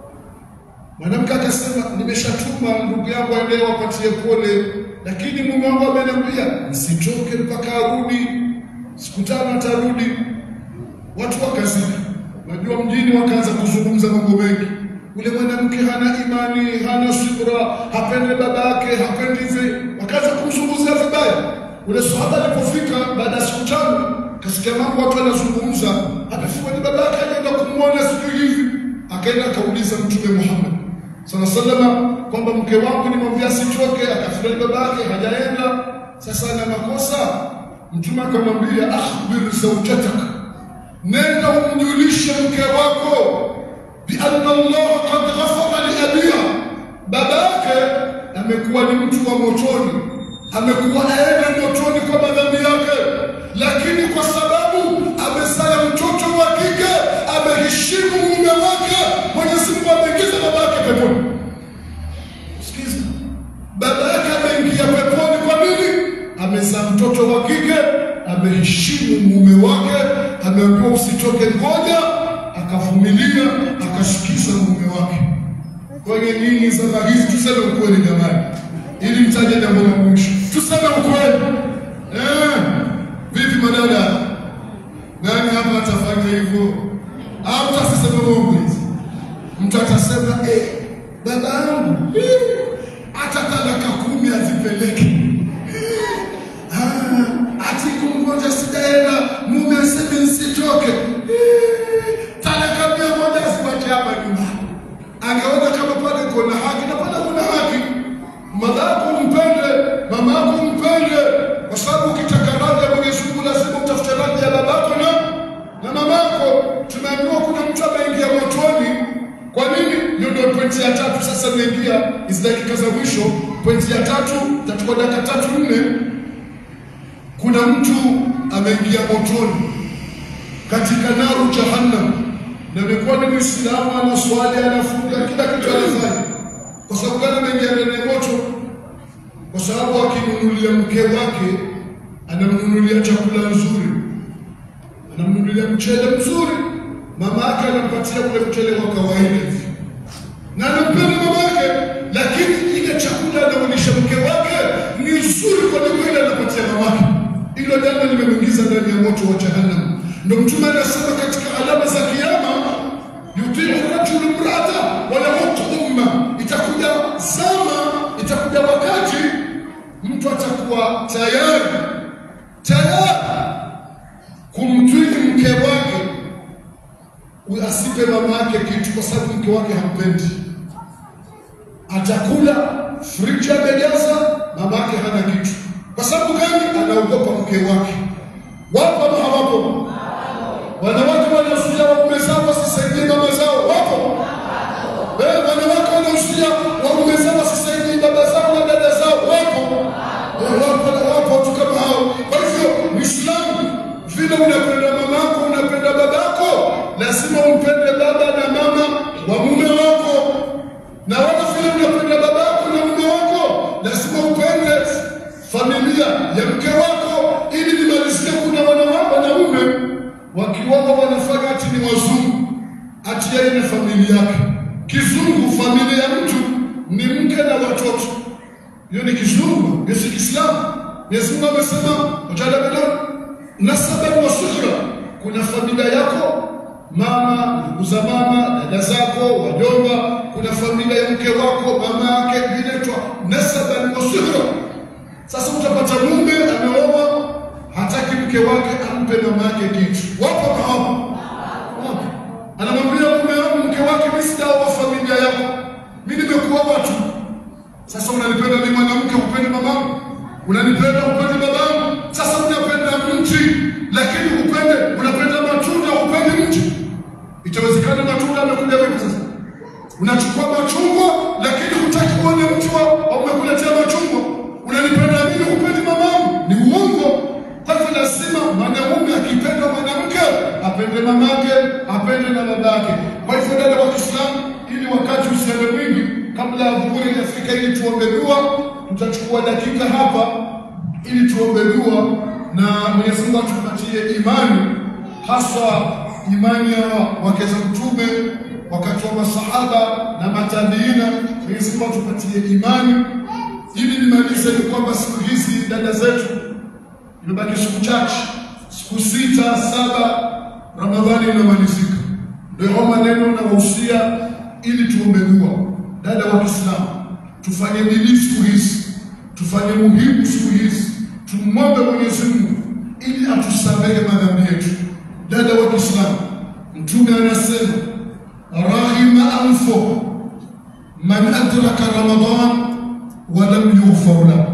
Mwanamke akasema, nimeshatuma ndugu yangu aende wapatie pole, lakini mume wangu ameniambia nisitoke mpaka arudi, siku tano atarudi. Watu wakazika, najua mjini wakaanza kuzungumza mambo mengi. Ule mwanamke hana imani, hana subra, hapendi baba yake, hapendi hivi, wakaanza kumzungumzia vibaya. Ule sahaba alipofika baada ya siku tano, kasikia mambo watu wanazungumza, amefika ni baba yake, anaenda kumwona sijui hivi, akaenda akauliza Mtume Muhammad sala salama kwamba mke wangu nimwambia sitoke, akafurahi baba yake hajaenda, sasa ana makosa. Mtume akamwambia akhbir zawjatak, nenda umjulishe mke wako bianna Allah qad ghafara li abiha, baba yake amekuwa ni mtu wa motoni, amekuwa aende motoni kwa madhambi yake, lakini kwa sababu amezaa mtoto wa kike, ameheshimu mume wake, Mwenyezi Mungu ameingiza baba yake peponi. Sikiza, baba yake ameingia peponi. Kwa nini? Amezaa mtoto wa kike, ameheshimu mume wake, ameambiwa usitoke, ngoja, akavumilia, akasikiza mume wake. Kwenye nini zama hizi, tuseme ukweli jamani, ili mtaje jambo la mwisho, tuseme ukweli eh. Vipi madada, nani hapa atafanya hivyo au tasiseme Mungu hizi? Mtu atasema eh, baba yangu eh, hata talaka kumi azipeleke Ah, ati kumgonja sijaenda, mume aseme nisitoke Eh, talaka mia moja asiwache hapa nyumbani. Angeona kama pale kuna haki na pale kuna haki. Mama yako mpende, mama yako mpende, kwa sababu ukitaka radhi ya Mwenyezi Mungu lazima utafute radhi ya babako na na mamako. Tumeambiwa kuna mtu ameingia motoni. Kwa nini? Hiyo ndio pointi ya tatu. Sasa naingia hizi dakika za mwisho. Pointi ya tatu, tachukua dakika tatu nne. Kuna mtu ameingia motoni katika naru jahannam, na amekuwa ni Muislamu, anaswali, anafunga, kila kitu anafanya. Kwa sababu gani ameingia ndani ya moto? Kwa sababu akimnunulia mke wake, anamnunulia chakula nzuri, anamnunulia mchele mzuri, mama yake anampatia ule mchele wa kawaida hivi na anampenda mama yake, lakini ile chakula anaulisha mke wake ni nzuri kuliko ile anapatia mamake. Hilo jambo limemwingiza ndani ya moto wa jahannam. Ndio Mtume anasema katika alama za Kiyama, yutiu rajulu mrata wala umma, itakuja zama, itakuja wakati mtu atakuwa tayari tayari kumtwiki mke wake asipe mama yake kitu kwa sababu mke wake hampendi. Atakula friji amejaza, mama yake hana kitu. Kwa sababu gani? Anaogopa mke wake. Wapo ama hawapo? Wanawake wanazuia waume zao wasisaidie mama zao, wapo? Eh, wanawake wanazuia waume zao wasisaidie baba zao na dada zao, wapo? Eh, wapo na wapo watu kama hao. Kwa hivyo Muislamu, vile unapenda mamako, unapenda babako, lazima umpende baba na mama wa mume wako, na wala vile unapenda babako na mume wako, lazima upende familia ya mke wako, ili nimalizie. Kuna wanawake wanaume wakiwawa wanafanya ati ni wazungu, ati yeye na familia yake. Kizungu, familia ya mtu ni mke na watoto, hiyo ni kizungu, hiyo si Kiislamu. Mwenyezi Mungu amesema wajala bedon nasaban wa suhra, kuna familia yako mama, ndugu za mama, dada zako, wajomba. Kuna familia ya mke wako, mama yake, inaitwa nasaban wa suhra. Sasa utapata mume ameoa, hataki mke wake ampe mama yake kitu. Wapo na wapo, wapo. Anamwambia mume wangu, mke wake, mimi sijaoa familia yako, mimi nimekuoa tu. Sasa unanipenda mimi mwanamke, upende mamangu, unanipenda upende babangu. Sasa unapenda mti, lakini upende, unapenda matunda, upende mti. Itawezekana matunda amekuja vipi sasa? Unachukua machungwa, lakini hutaki kuona mti wa wa umekuletea machungwa. Unanipenda mimi, upendi mamangu, ni uongo. Kwa hivyo lazima mwanamume akipenda mwanamke apende mamake, apende na babake. Kwa hivyo dada wa Kiislamu, ili wakati usiende mwingi, kabla ya dhuhuri inafika, ili tuombe dua, tutachukua dakika hapa ili tuombe dua na Mwenyezi Mungu atupatie imani, hasa imani ya wake za Mtume wakati wa masahaba na matabiina. Mwenyezi Mungu atupatie imani. Ili nimalize ni kwamba siku hizi dada zetu, imebaki siku chache, siku sita saba, Ramadhani inamalizika. Ndio hao maneno na wahusia, ili tuombe dua. Dada wa Kiislamu, tufanye bidii siku hizi, tufanye muhimu siku hizi, tumwombe Mwenyezi Mungu ili atusamehe madhambi yetu. Dada wa Kiislamu, Mtume anasema rahima anfo man adraka Ramadan wa lam yughfar lahu,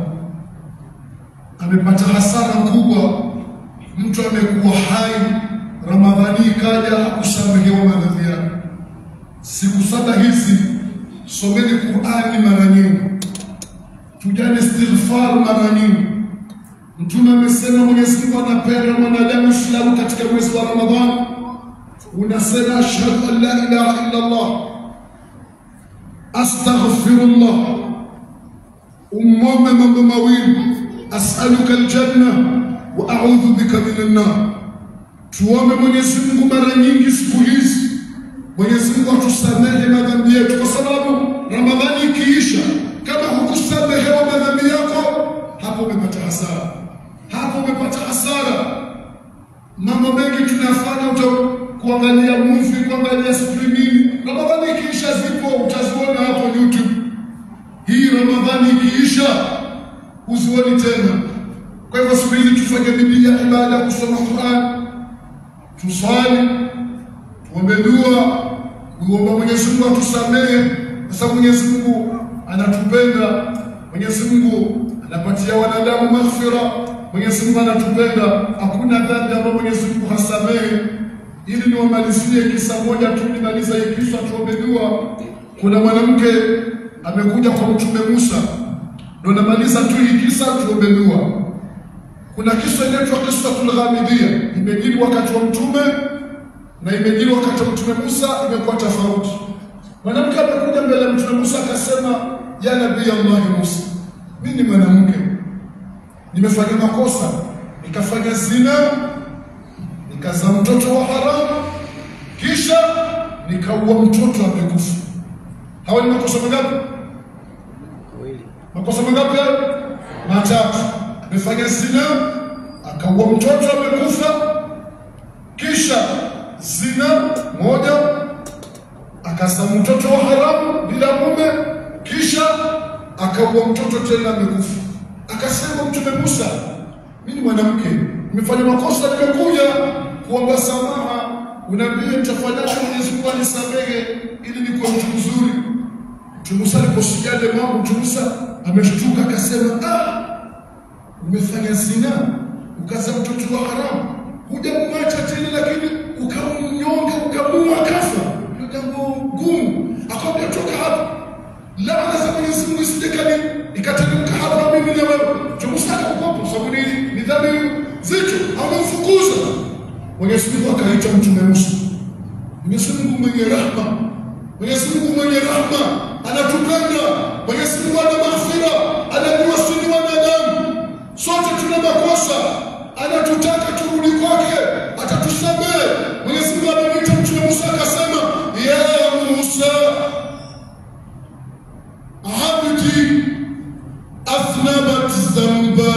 amepata hasara kubwa mtu amekuwa hai Ramadhani ikaja hakusamehewa madhambi yake. Siku saba hizi someni Qur'ani mara nyingi, tujane istighfar mara nyingi. Mtume amesema Mwenyezi Mungu anapenda mwanadamu Islamu katika mwezi wa Ramadhani, unasema ashhadu an la ilaha illa Allah, astaghfirullah, umwombe mambo mawili, as'aluka aljanna wa a'udhu bika minan nar. Tuombe Mwenyezi Mungu mara nyingi siku hizi, Mwenyezi Mungu atusamehe madhambi yetu, kwa sababu Ramadhani ikiisha, kama hukusamehewa madhambi yako, hapo umepata hasara, hapo umepata hasara. Mambo mengi tunafanya uta kuangalia movie, kuangalia sijui nini. Ramadhani ikiisha, zipo utaziona hapo YouTube. Hii Ramadhani ikiisha, uzioni tena. Kwa hivyo siku hizi tufanye bidii ya ibada, kusoma Qur'an, tuswali, tuombe dua, kuomba Mwenyezi Mungu atusamehe, kwa sababu Mwenyezi Mungu anatupenda. Mwenyezi Mungu anapatia wanadamu maghfira. Mwenyezi Mungu anatupenda, hakuna dhambi ambayo Mwenyezi Mungu hasamehe. Ili niwamalizie kisa moja tu, nimaliza hii kisa, tuombe dua. Kuna mwanamke amekuja kwa Mtume Musa, ndo namaliza tu hii kisa, tuombe dua. kuna kisa inaitwa kisatul ghamidiyya, imejiri wakati wa mtume na imejiri wakati wa mtume Musa, imekuwa tofauti. Mwanamke amekuja mbele ya mtume Musa akasema, ya nabii Allah Musa, mimi ni mwanamke nimefanya makosa, nikafanya zina, nikazaa mtoto wa haramu, kisha nikaua mtoto amekufa. Hawa ni makosa mangapi? Makosa mangapi hayo? Matatu. Amefanya zina, akaua mtoto amekufa, kisha zina moja, akazaa mtoto wa haramu bila mume, kisha akaua mtoto tena amekufa. Akasema Mtume Musa, mimi ni mwanamke, nimefanya makosa, nimekuja kuomba samaha, unaambia nitafanyaje Mwenyezi Mungu anisamehe ili nikuwe mtu mzuri. Mtume Musa aliposikia ile mambo, Mtume Musa ameshtuka akasema, ah, umefanya zina, ukazaa mtoto wa haramu, hujamwacha tena, lakini ukamnyonga, ukamua akafa. Ndio jambo gumu. Akamwambia toka hapa, laana za Mwenyezi Mungu isijekani ikateremka hapa mimi na wewe. Mtume Musa akaogopa, sababu ni ni dhambi zito, amemfukuza. Mwenyezi Mungu akaita Mtume Musa, Mwenyezi Mungu mwenye rahma, Mwenyezi Mungu mwenye rahma anatupenda. Mwenyezi Mungu ana maghfira, anajua sisi ni wanadamu, sote tuna makosa, anatutaka turudi kwake, atatusamehe. Mwenyezi Mungu amemwita Mtume Musa akasema, ya Musa abdi أذنبت ذنبا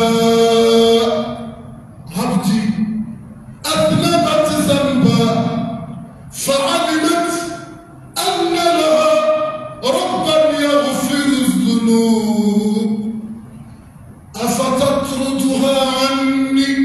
عبدي أذنبت ذنبا فعلمت أن لها ربا يغفر الذنوب أفتطردها عني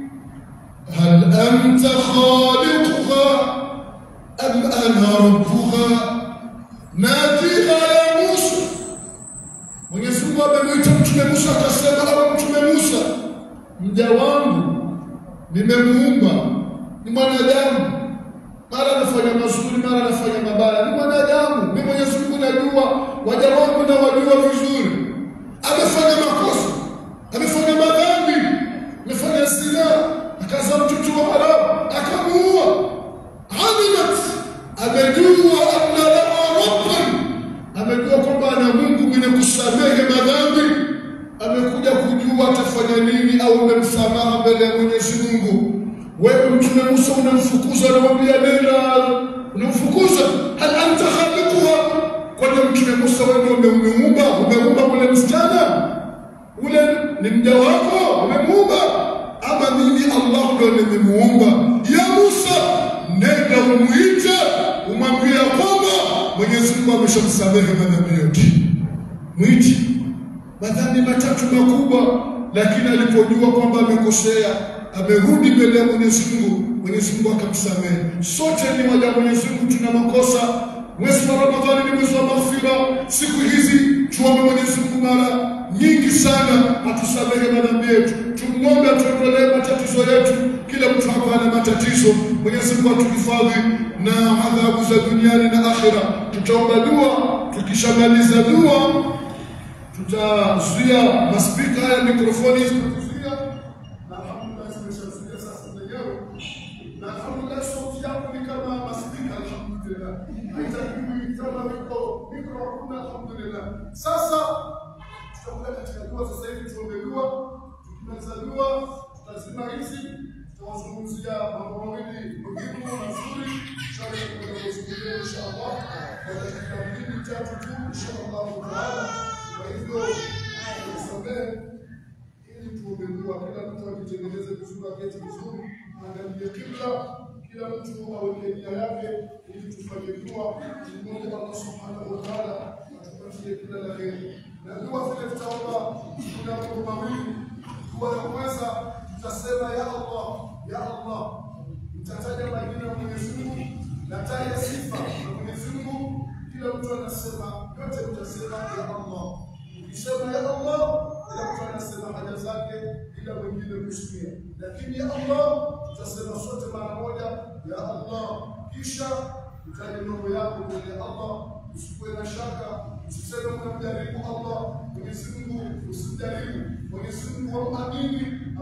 هل أنت خالقها أم أنا ربها ناديها يا موسى Mwenyezi Mungu amemwita Mtume Musa akasema, awe Mtume Musa, mja wangu nimemuumba, ni mwanadamu, mara anafanya mazuri, mara anafanya mabaya, ni mwanadamu. Mimi Mwenyezi Mungu najua, waja wangu na wajua vizuri. Amefanya makosa, amefanya madhambi, amefanya zina, akazaa mtoto wa haramu, akamuua. Alimat, amejua anna lahu rabban amejua kwamba ana Mungu mwenye kusamehe madhambi, amekuja kujua atafanya nini au umemsamaha mbele ya Mwenyezi Mungu. Wewe Mtume Musa unamfukuza, unamwambia nenda, unamfukuza. Hal anta khaliquha, kwani Mtume Musa wewe ndio umemuumba? Umeumba ule msichana ule ni mja wako, umemuumba ama mimi Allah ndio nimemuumba? Ya Musa, nenda umwite, umwambie kwamba Mwenyezi Mungu ameshamsamehe madhambi yote. Mwiti madhambi matatu makubwa, lakini alipojua kwamba amekosea, amerudi mbele ya Mwenyezi Mungu, Mwenyezi Mungu akamsamehe. Sote ni waja wa Mwenyezi Mungu, tuna makosa. Mwezi wa Ramadhani ni mwezi wa maghfira. Siku hizi tuombe Mwenyezi Mungu mara nyingi sana atusamehe madhambi yetu, tumwombe atuondolee matatizo yetu. Kila mtu hapa ana matatizo. Mwenyezi Mungu atuhifadhi na adhabu za duniani na akhira. Tutaomba dua, tukishamaliza dua tutazuia maspika haya, mikrofoni zitazuia, na alhamdulillah zimeshazuia sasa zenyewe, na alhamdulillah sauti yangu ni kama maspika, alhamdulillah haitakiwi kama mikro mikro, hakuna alhamdulillah. Sasa tutakuja katika dua sasa hivi, tuombe dua. Tukimaliza dua, tutazima hizi, tutawazungumzia mambo mawili muhimu mazuri, tutazungumzia inshallah kwa dakika mbili tatu tu, inshallah taala. Kwa hivyo tusamehe ili tuombe dua, kila mtu akitengeneze vizuri, aketi vizuri, angalie kibla, kila mtu aweke nia yake ili tufanye dua, tumwombe Allah subhanahu wa taala atupatie kila la heri. Na dua vile tutaomba kuna mambo mawili. Dua ya kwanza tutasema ya Allah, ya Allah, mtataja majina ya Mwenyezi Mungu, nataja sifa za Mwenyezi Mungu. Kila mtu anasema, yote mtasema ya Allah. Ukisema ya Allah, kila mtu anasema haja zake bila mwingine kusikia, lakini ya Allah tutasema sote mara moja, ya Allah, kisha utaje mambo yako mbele ya Allah, usikuwe na shaka, usiseme unamjaribu Allah. Mwenyezi Mungu usimjaribu, Mwenyezi Mungu wamamini,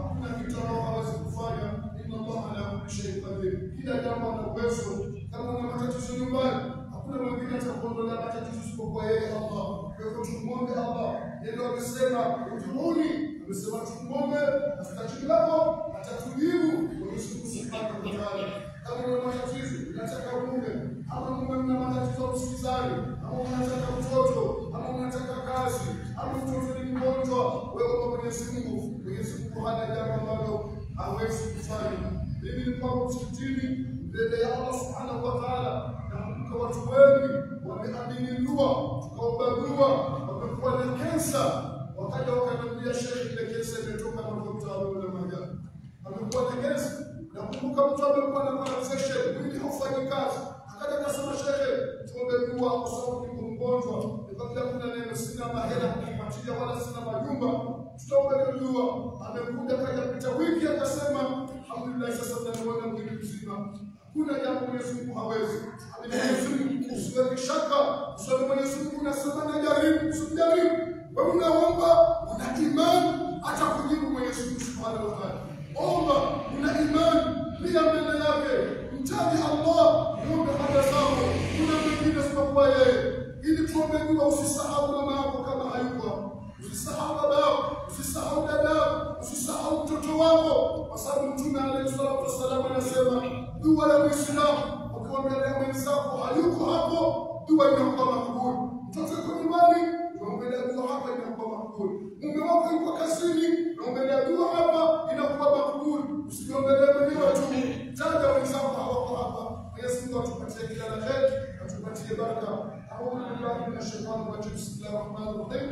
hakuna kitu ambao hawezi kufanya. Inna Allah ala kulli shay'in qadir, kila jambo ana uwezo. Kama una matatizo nyumbani, hakuna mwingine atakuondolea matatizo isipokuwa yeye Allah. Kwa hivyo tumwombe Allah, yeye ndio amesema udhuruni, amesema tumwombe, asitajibu lako atatujibu. Mwenyezi Mungu subhanahu wa ta'ala, kama una matatizo unataka mume ama mume mna matatizo ya usikizani ama unataka mtoto ama unataka kazi ama mtoto ni mgonjwa, wewe kwa Mwenyezi Mungu, Mwenyezi Mungu hana jambo ambalo hawezi kufanya. Mimi ni kwamba msikitini mbele ya Allah subhanahu wa ta'ala, nakumbuka watu wengi wameamini dua, tukaomba dua, wamekuwa na kensa, wakaja wakaniambia shekhe, ile kensa imetoka mafuta na majani, amekuwa na kensa. Nakumbuka mtu amekuwa na conversation, mwili haufanyi kazi, akaja akasema shekhe, tuombe dua kwa sababu niko mgonjwa, nikamwambia kuna neno, sina mahela kukupatia wala sina majumba, tutaombe dua. Amekuja kaja pita wiki akasema, alhamdulillah, sasa tunamwona mwili mzima kuna jambo Mwenyezi Mungu hawezi. Amini Mwenyezi Mungu, usiweke shaka, useme Mwenyezi Mungu unasema na jaribu, usijaribu. Wewe unaomba, una imani, atakujibu Mwenyezi Mungu Subhanahu wa Ta'ala. Omba, una imani, pia mbele yake, mtaji Allah, muombe haja zako. Kuna mwingine isipokuwa yeye. Ili tuombe dua, usisahau mama yako kama hayuko hapo. Usisahau baba yako, usisahau dada yako, usisahau mtoto wako, kwa sababu Mtume alayhi salatu wassalam anasema dua ya Muislamu ukimwambia mwenzako hayuko hapo, dua inakuwa makbuli. Mtoto yuko nyumbani, unaombelea dua hapa inakuwa makbuli. Mume wako yuko kazini, unaombelea dua hapa inakuwa makbuli. Usijiombelee mwenyewe tu, taja wenzako hawako hapa. Mwenyezi Mungu atupatie kila la heri, atupatie baraka. A'udhu billahi minash shaitani rajim. Bismillahir rahmanir rahim.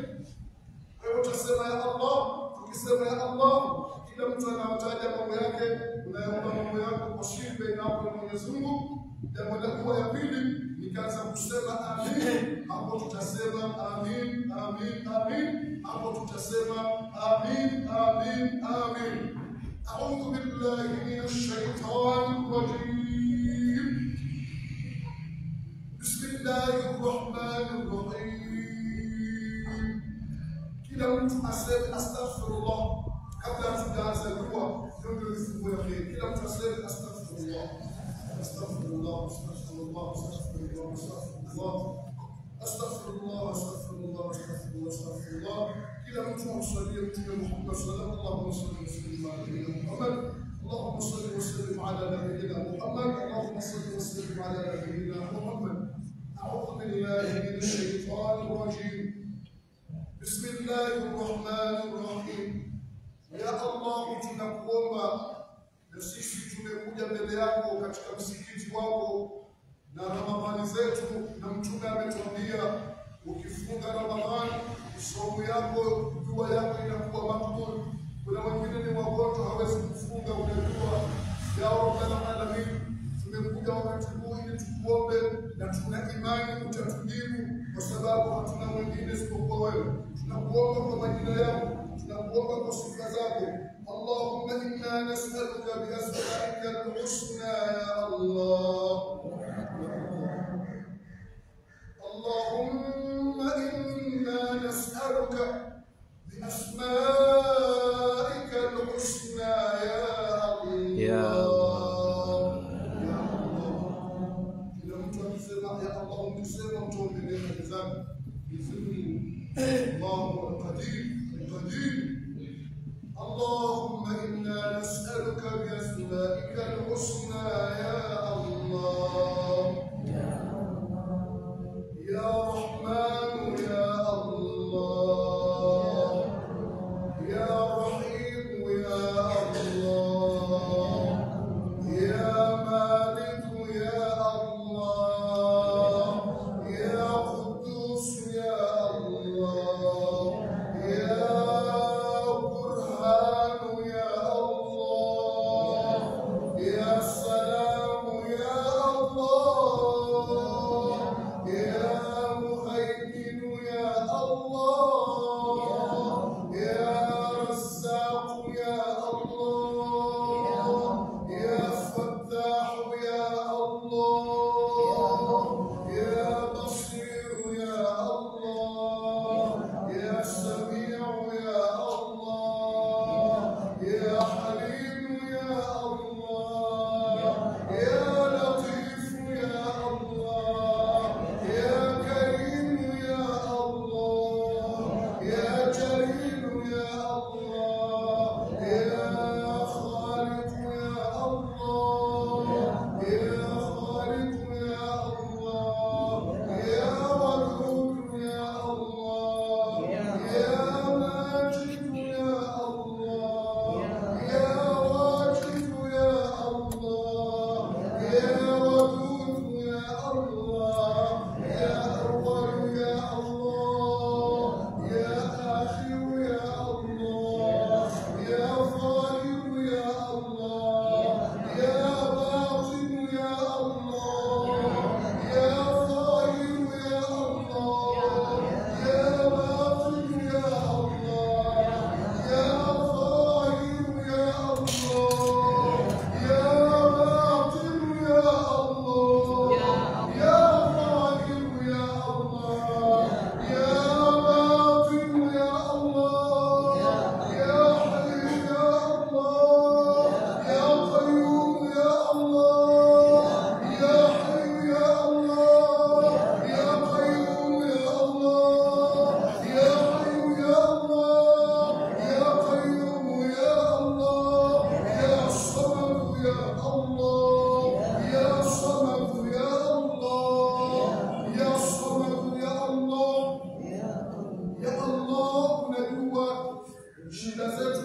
Kwa hivyo tutasema ya Allah, tukisema ya Allah, kila mtu anawataja mambo yake, unayaomba mambo yako kwa siri baina yako na Mwenyezi Mungu. Jambo la kuwa ya pili, nikaanza kusema amin, hapo tutasema amin, amin, amin, hapo tutasema amin, amin, amin. أعوذ بالله من الشيطان الرجيم بسم الله الرحمن الرحيم kila mtu aseme astaghfirullah kabla hatujaanza dua, ndio ndio vifungu ya kheri. Kila mtu aseme astaghfirullah, astaghfirullah, astaghfirullah, astaghfirullah, astaghfirullah, astaghfirullah, astaghfirullah, astaghfirullah, astaghfirullah. Kila mtu amsalie Mtume Muhammad sallallahu alaihi wasallam. اللهم صل وسلم على نبينا محمد اللهم صل وسلم على نبينا محمد أعوذ بالله من الشيطان الرجيم بسم الله الرحمن الرحيم يا الله tunakuomba na sisi tumekuja mbele yako katika msikiti wako na ramadhani zetu na mtume ametuambia ukifunga ramadhani somo yako dua yako inakuwa makbul kuna wengine ni wagonjwa hawezi kufunga unajua ya rabbal alamin tumekuja wakati huu ili tukuombe na tuna imani utatujibu kwa sababu hatuna mwingine isipokuwa wewe. Tunakuomba kwa majina yako, tunakuomba kwa sifa zako. Allahumma inna nas'aluka bi asma'ika al-husna ya Allah. اللهم إنا نسألك بأسمائك الحسنى يا يا الله يا الله kila mtu akisema ya Allah ukisema mtuombelee haki zake bizuri Allahu alqadir alqadir اللهم إنا نسألك بأسمائك الحسنى يا الله يا رحمن يا الله يا رحيم يا الله يا مالك يا الله يا قدوس يا الله يا برهان يا الله يا سلام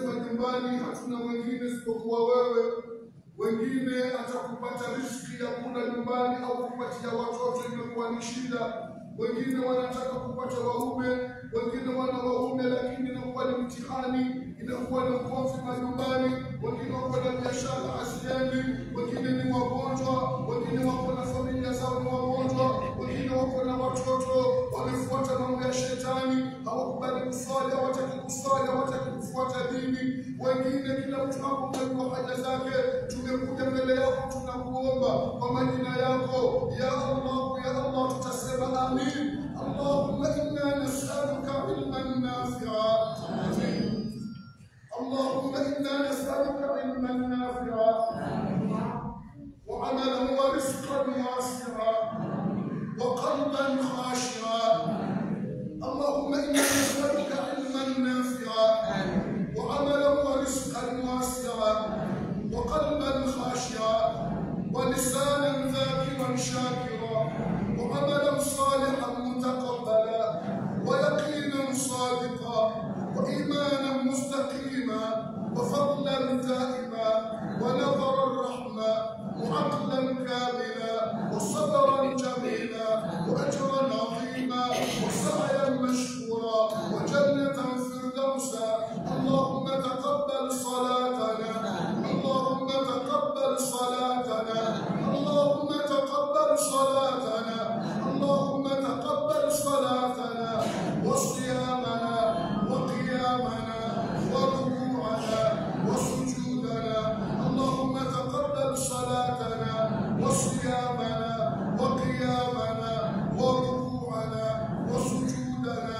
majumbani hatuna mwingine isipokuwa wewe. Wengine hata kupata riziki ya kula nyumbani au kupatia watoto imekuwa ni shida. Wengine wanataka kupata waume, wengine wana waume lakini inakuwa ni mtihani, inakuwa ni ugomvi majumbani. Wengine wako na biashara haziendi, wengine ni wagonjwa, wengine wako na familia zao ni wagonjwa, wengine wako na watoto wamefuata mambo ya shetani, hawakubali kuswali, hawataki kuswali, hawataki kufuata dini. Wengine kila mtu hapo mnajua haja zake. Tumekuja mbele yako, tunakuomba kwa majina yako ya Allah, ya Allah, tutasema amin. Allahumma inna nas'aluka ilman nafi'a. Amin. اللهم انا نسالك علما نافعا وعملا ورزقا واسعا وقلبا خاشعا اللهم انا نسالك علما نافعا وعملا ورزقا واسعا وقلبا خاشعا ولسانا ذاكرا شاكرا وعملا صالحا متقبلا ويقينا صادقا وإيمانا مستقيما وفضلا دائما ونظرا رحما وعقلا كاملا وصبرا جميلا وأجرا عظيما وسعيا مشكورا وجنة فردوسا اللهم تقبل صلاتنا اللهم تقبل صلاتنا اللهم تقبل صلاتنا اللهم تقبل صلاتنا وصيامنا وقيامنا وركوعنا وسجودنا اللهم تقبل صلاتنا وصيامنا وقيامنا وركوعنا وسجودنا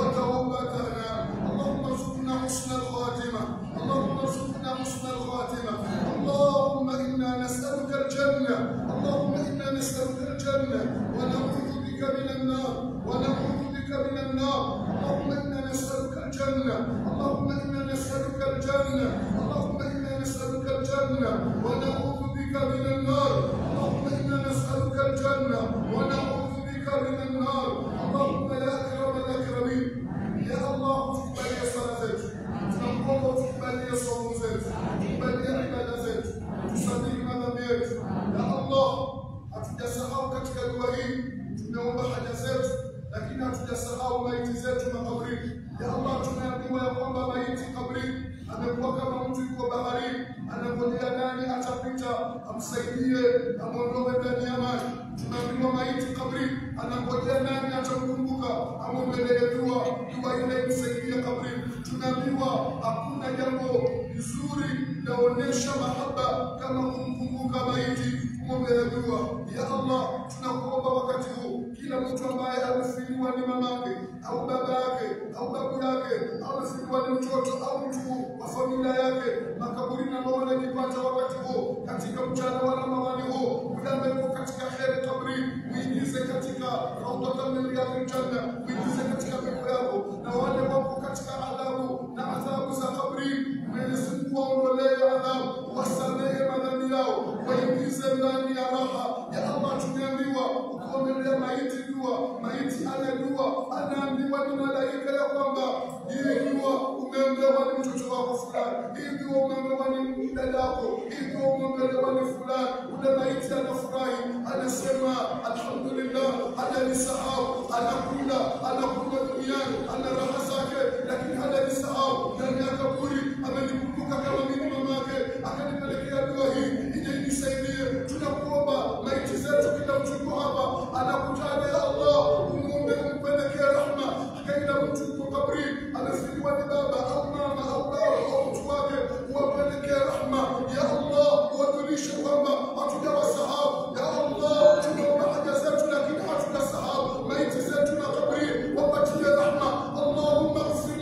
وتوبتنا اللهم ارزقنا حسن الخاتمه اللهم ارزقنا حسن الخاتمه اللهم انا نسالك الجنه اللهم انا نسالك الجنه ونعوذ بك من النار ونعوذ بك من النار اللهم انا نسالك الجنه اللهم انا نسالك الجنه اللهم انا نسالك الجنه ونعوذ بك من النار اللهم انا نسالك الجنه ونعوذ بك من النار اللهم يا اكرم الاكرمين يا الله تقبل صلاه zetu tunakuomba tukubalie somo zetu tukubalie ibada zetu tusamehe madhambi yetu ya allah hatujasahau katika dua hii tumeomba haja zetu lakini hatujasahau maiti zetu makabrini ya allah tumeambiwa ya kwamba maiti kabrini amekuwa kama mtu yuko baharini anangojea nani atapita amsaidie amwondoe ndani ya maji tumeambiwa maiti kabrini anangojea nani atamkumbuka amwombelee dua dua ile imsaidie kabrini tumeambiwa hakuna jambo zuri laonyesha mahaba kama kumkumbuka maiti kumwombea dua ya allah tunakuomba wakati huu kila mtu ambaye amefiliwa ni mamake au baba yake au babu yake au amefiliwa ni mtoto au mtu wa familia yake makaburini ambao wanajipata wakati huo katika mchana wa ramadhani huo muda ambapo katika heri kabrini uingize katika raudhatan min riyadil janna uingize katika pepo yako na wale wapo katika adhabu na adhabu za kabrini Mwenyezi Mungu waondolee adhabu wasamehe madhambi yao waingize ndani ya raha ya Allah tumeambiwa ukaongelea maiti dua maiti ana dua anaambiwa ni malaika ya kwamba hii dua umeombewa ni mtoto wako fulani hii dua umeombewa ni dadako hii dua umeombewa ni fulani ule maiti anafurahi anasema alhamdulillah hajanisahau anakula anakula duniani ana raha zake lakini hajanisahau ndani ya kaburi amenikumbuka kama mimi mamake akanipelekea dua hii ije inisaidie tunakuomba maiti zetu kila mtu yuko hapa anakutaja ya allah umuombe umpelekee rahma akaila mtu yuko kabrini amefiliwa ni baba au mama au baba au mtu wake uwapelekee rahma ya allah uwajulishe kwamba hatujawasahau ya allah tunaomba haja zetu lakini hatujasahau maiti zetu na kabrini wapatie rahma allahumma ighfir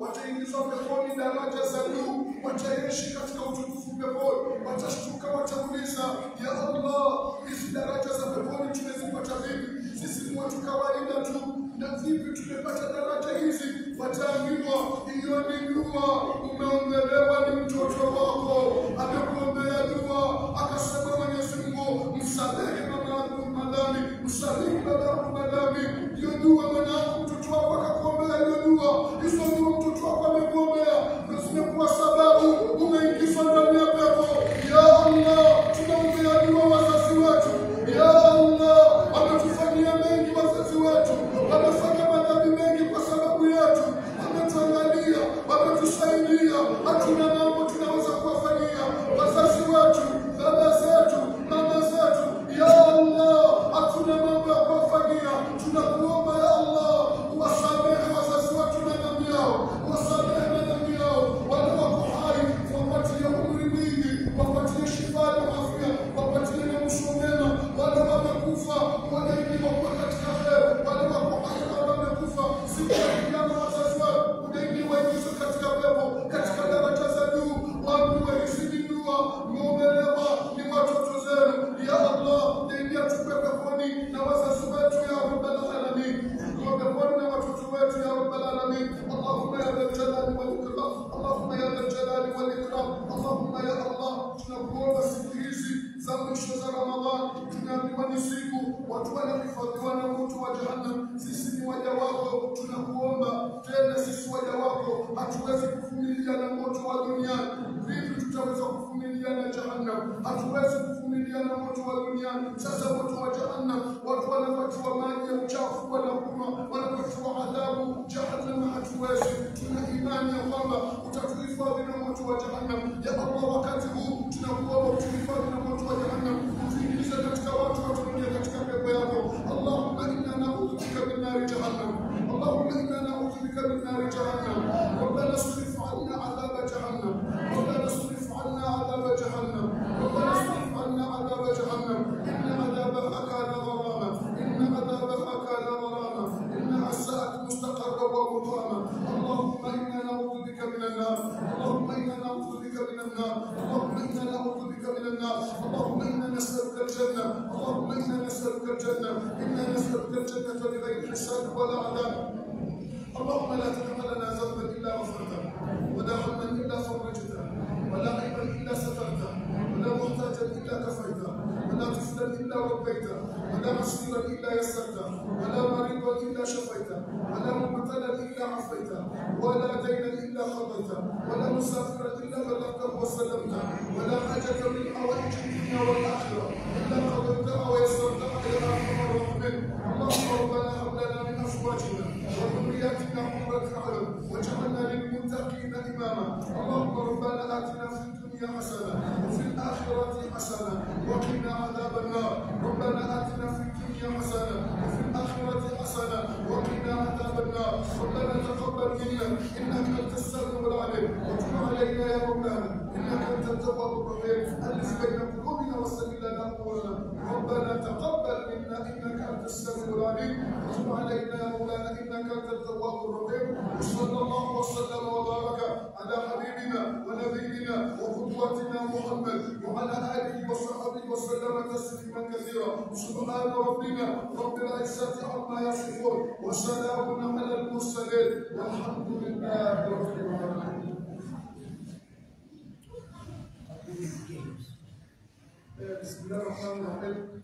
wataingizwa peponi daraja za juu, wataishi katika utukufu peponi, watashtuka, watauliza ya Allah, hizi daraja za peponi tumezipata vipi? Sisi ni watu kawaida tu, na vipi tumepata daraja hizi? Wataambiwa hiyo ni dua, umeombelewa ni mtoto wako, amekuombea dua, akasema Mwenyezi Mungu, msamehe mama yangu madhambi, msamehe baba yangu madhambi. Hiyo dua mwanangu, mtoto wako akakuombea hiyo dua, hizo dua mtoto wako amekuombea, na zimekuwa sababu umeingizwa ndani ya pepo. Ya Allah, tunaombea dua wazazi wetu. Ya Allah, wametufanyia mengi wazazi wetu, wamefanya madhambi mengi kwa sababu yetu, wametuangalia, wametusaidia, hatuna mambo tunaweza kuwafanyia wazazi wetu, baba zetu, mama zetu. Ya Allah, hatuna mambo ya kuwafanyia, tunakuomba ya Allah, uwasamehe wazazi wetu na dhambi yao, uwasamehe na dhambi yao, wale wako hai, wapatie umri mwingi, wapatie shifa na afya, wapatie na mwisho mwema, wale wamekufa wanaingiwa kuwa katika heri, wale wako hai na wamekufa siku ya kiyama, wazazi wao unaingiwa ingizwe katika pepo, katika daraja za juu, waambiwe hizi ni dua, mmeombelewa ni watoto zenu. Ya Allah, naidia tupe peponi na wazazi wetu ya rabbal alamin, tupe peponi na watoto wetu ya rabbal alamin. Allahumma ya dhal jalali wal ikram, Allahumma ya dhal jalali wal ikram, Allahumma ya Allah, tunakuomba siku hizi za mwisho za Ramadhan, tunaambiwa ni siku watu wanahifadhiwa na moto wa Jahannam. Sisi ni waja wako, tunakuomba tena, sisi waja wako hatuwezi kuvumilia na moto wa duniani. Vipi tutaweza kuvumilia na Jahannam? Hatuwezi kuvumilia na moto wa duniani. Sasa moto wa Jahannam, watu wanapatiwa maji ya uchafu, wanakunywa, wanapatiwa adhabu. Jahannam hatuwezi. Tuna imani ya kwamba utatuhifadhi na moto wa Jahannam. Ya Allah, wakati huu tunakuomba utuhifadhi na moto wa Jahannam, utuingize katika watu watuingie katika pepo yako. Allahumma inna naudhu bika min nari jahannam. Allahumma inna naudhu bika min nari jahannam. ربنا اصرف عنا عذاب جهنم ربنا اصرف عنا عذاب جهنم ربنا اصرف عنا عذاب جهنم إن عذابها كان غراما إن عذابها كان غراما إنها ساءت مستقرا ومقاما اللهم إنا نعوذ بك من النار اللهم إنا نعوذ بك من النار اللهم إنا نعوذ بك من النار اللهم إنا نسألك الجنة اللهم إنا نسألك الجنة إنا نسألك الجنة بغير حساب ولا عذاب اللهم لا تدع لنا ذنبا الا غفرته ولا هما الا فرجته ولا عيبا الا سترته ولا محتاجا الا كفيته ولا طفلا الا ربيته ولا مسيرا الا يسرته ولا مريضا الا شفيته ولا مبتلا الا عافيته ولا دينا الا قضيته ولا مسافرا الا بلغته وسلمته ولا حاجه من حوائج الدنيا والاخره الا قضيتها ويسرتها يا ارحم الراحمين اللهم ربنا هب لنا من ازواجنا وذرياتنا قرة أعين واجعلنا للمتقين إماما اللهم ربنا آتنا في الدنيا حسنة وفي الآخرة حسنة وقنا عذاب النار ربنا آتنا في الدنيا حسنة وفي الآخرة حسنة وقنا عذاب النار ربنا تقبل منا إنك أنت السميع العليم وتب علينا يا مولانا إنك أنت التواب الرحيم ألف بين قلوبنا وسلم لنا أمورنا ربنا تقبل منا إنك أنت السميع العليم وتب علينا يا مولانا إنك أنت التواب الرحيم وصلى الله وسلم وبارك على حبيبنا ونبينا وقدوتنا محمد وعلى آله وصحبه وسلم تسليما كثيرا سبحان ربنا رب العزة عما يصفون وسلام على المرسلين والحمد لله رب العالمين بسم الله الرحمن الرحيم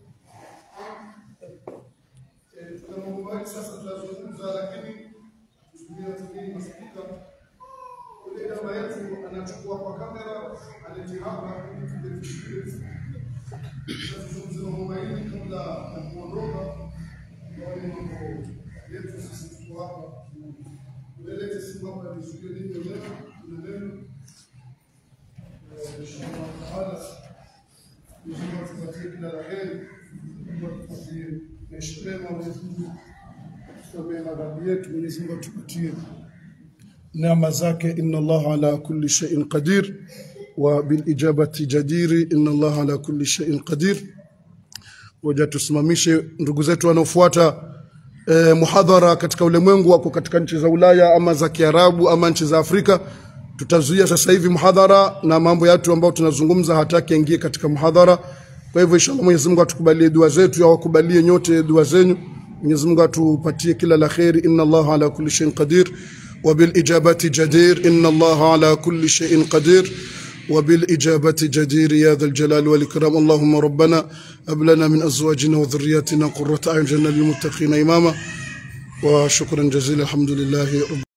tuna mambo mengi sasa tunazungumza, lakini kutumia tumii masikika. Ule dama yetu anachukua kwa kamera, aleti hapa ili tuje tusikilize. Tunazungumza mambo mawili kabla ya kuondoka, yaani mambo yetu sisi tuko hapa, ulelete simu hapa nizuie nini leo, tuna neno inshallah taala, Mwenyezi Mungu tupatie kila la heri, Mungu atupatie maisha mema, Mwenyezi Mungu tusamehe madhambi yetu, Mwenyezi Mungu atupatie neema zake. Inna Allah ala kulli shay'in qadir wa bil ijabati jadiri. Inna Allah ala kulli shay'in qadir. Ngoja tusimamishe ndugu zetu wanaofuata eh, muhadhara katika ulimwengu wako katika nchi za Ulaya ama za Kiarabu ama nchi za Afrika tutazuia sasa hivi muhadhara na mambo yetu ambayo tunazungumza hataki aingie katika muhadhara kwa hivyo inshallah Mwenyezi Mungu atukubalie dua zetu au akubalie nyote dua zenyu Mwenyezi Mungu atupatie kila la kheri inna Allah ala kulli shay'in qadir wa bil ijabati jadir inna Allah ala kulli shay'in qadir وبالإجابة جدير يا ذا الجلال والإكرام اللهم ربنا هب لنا من أزواجنا وذرياتنا قرة أعين جنة للمتقين إماما وشكرا جزيلا الحمد لله رب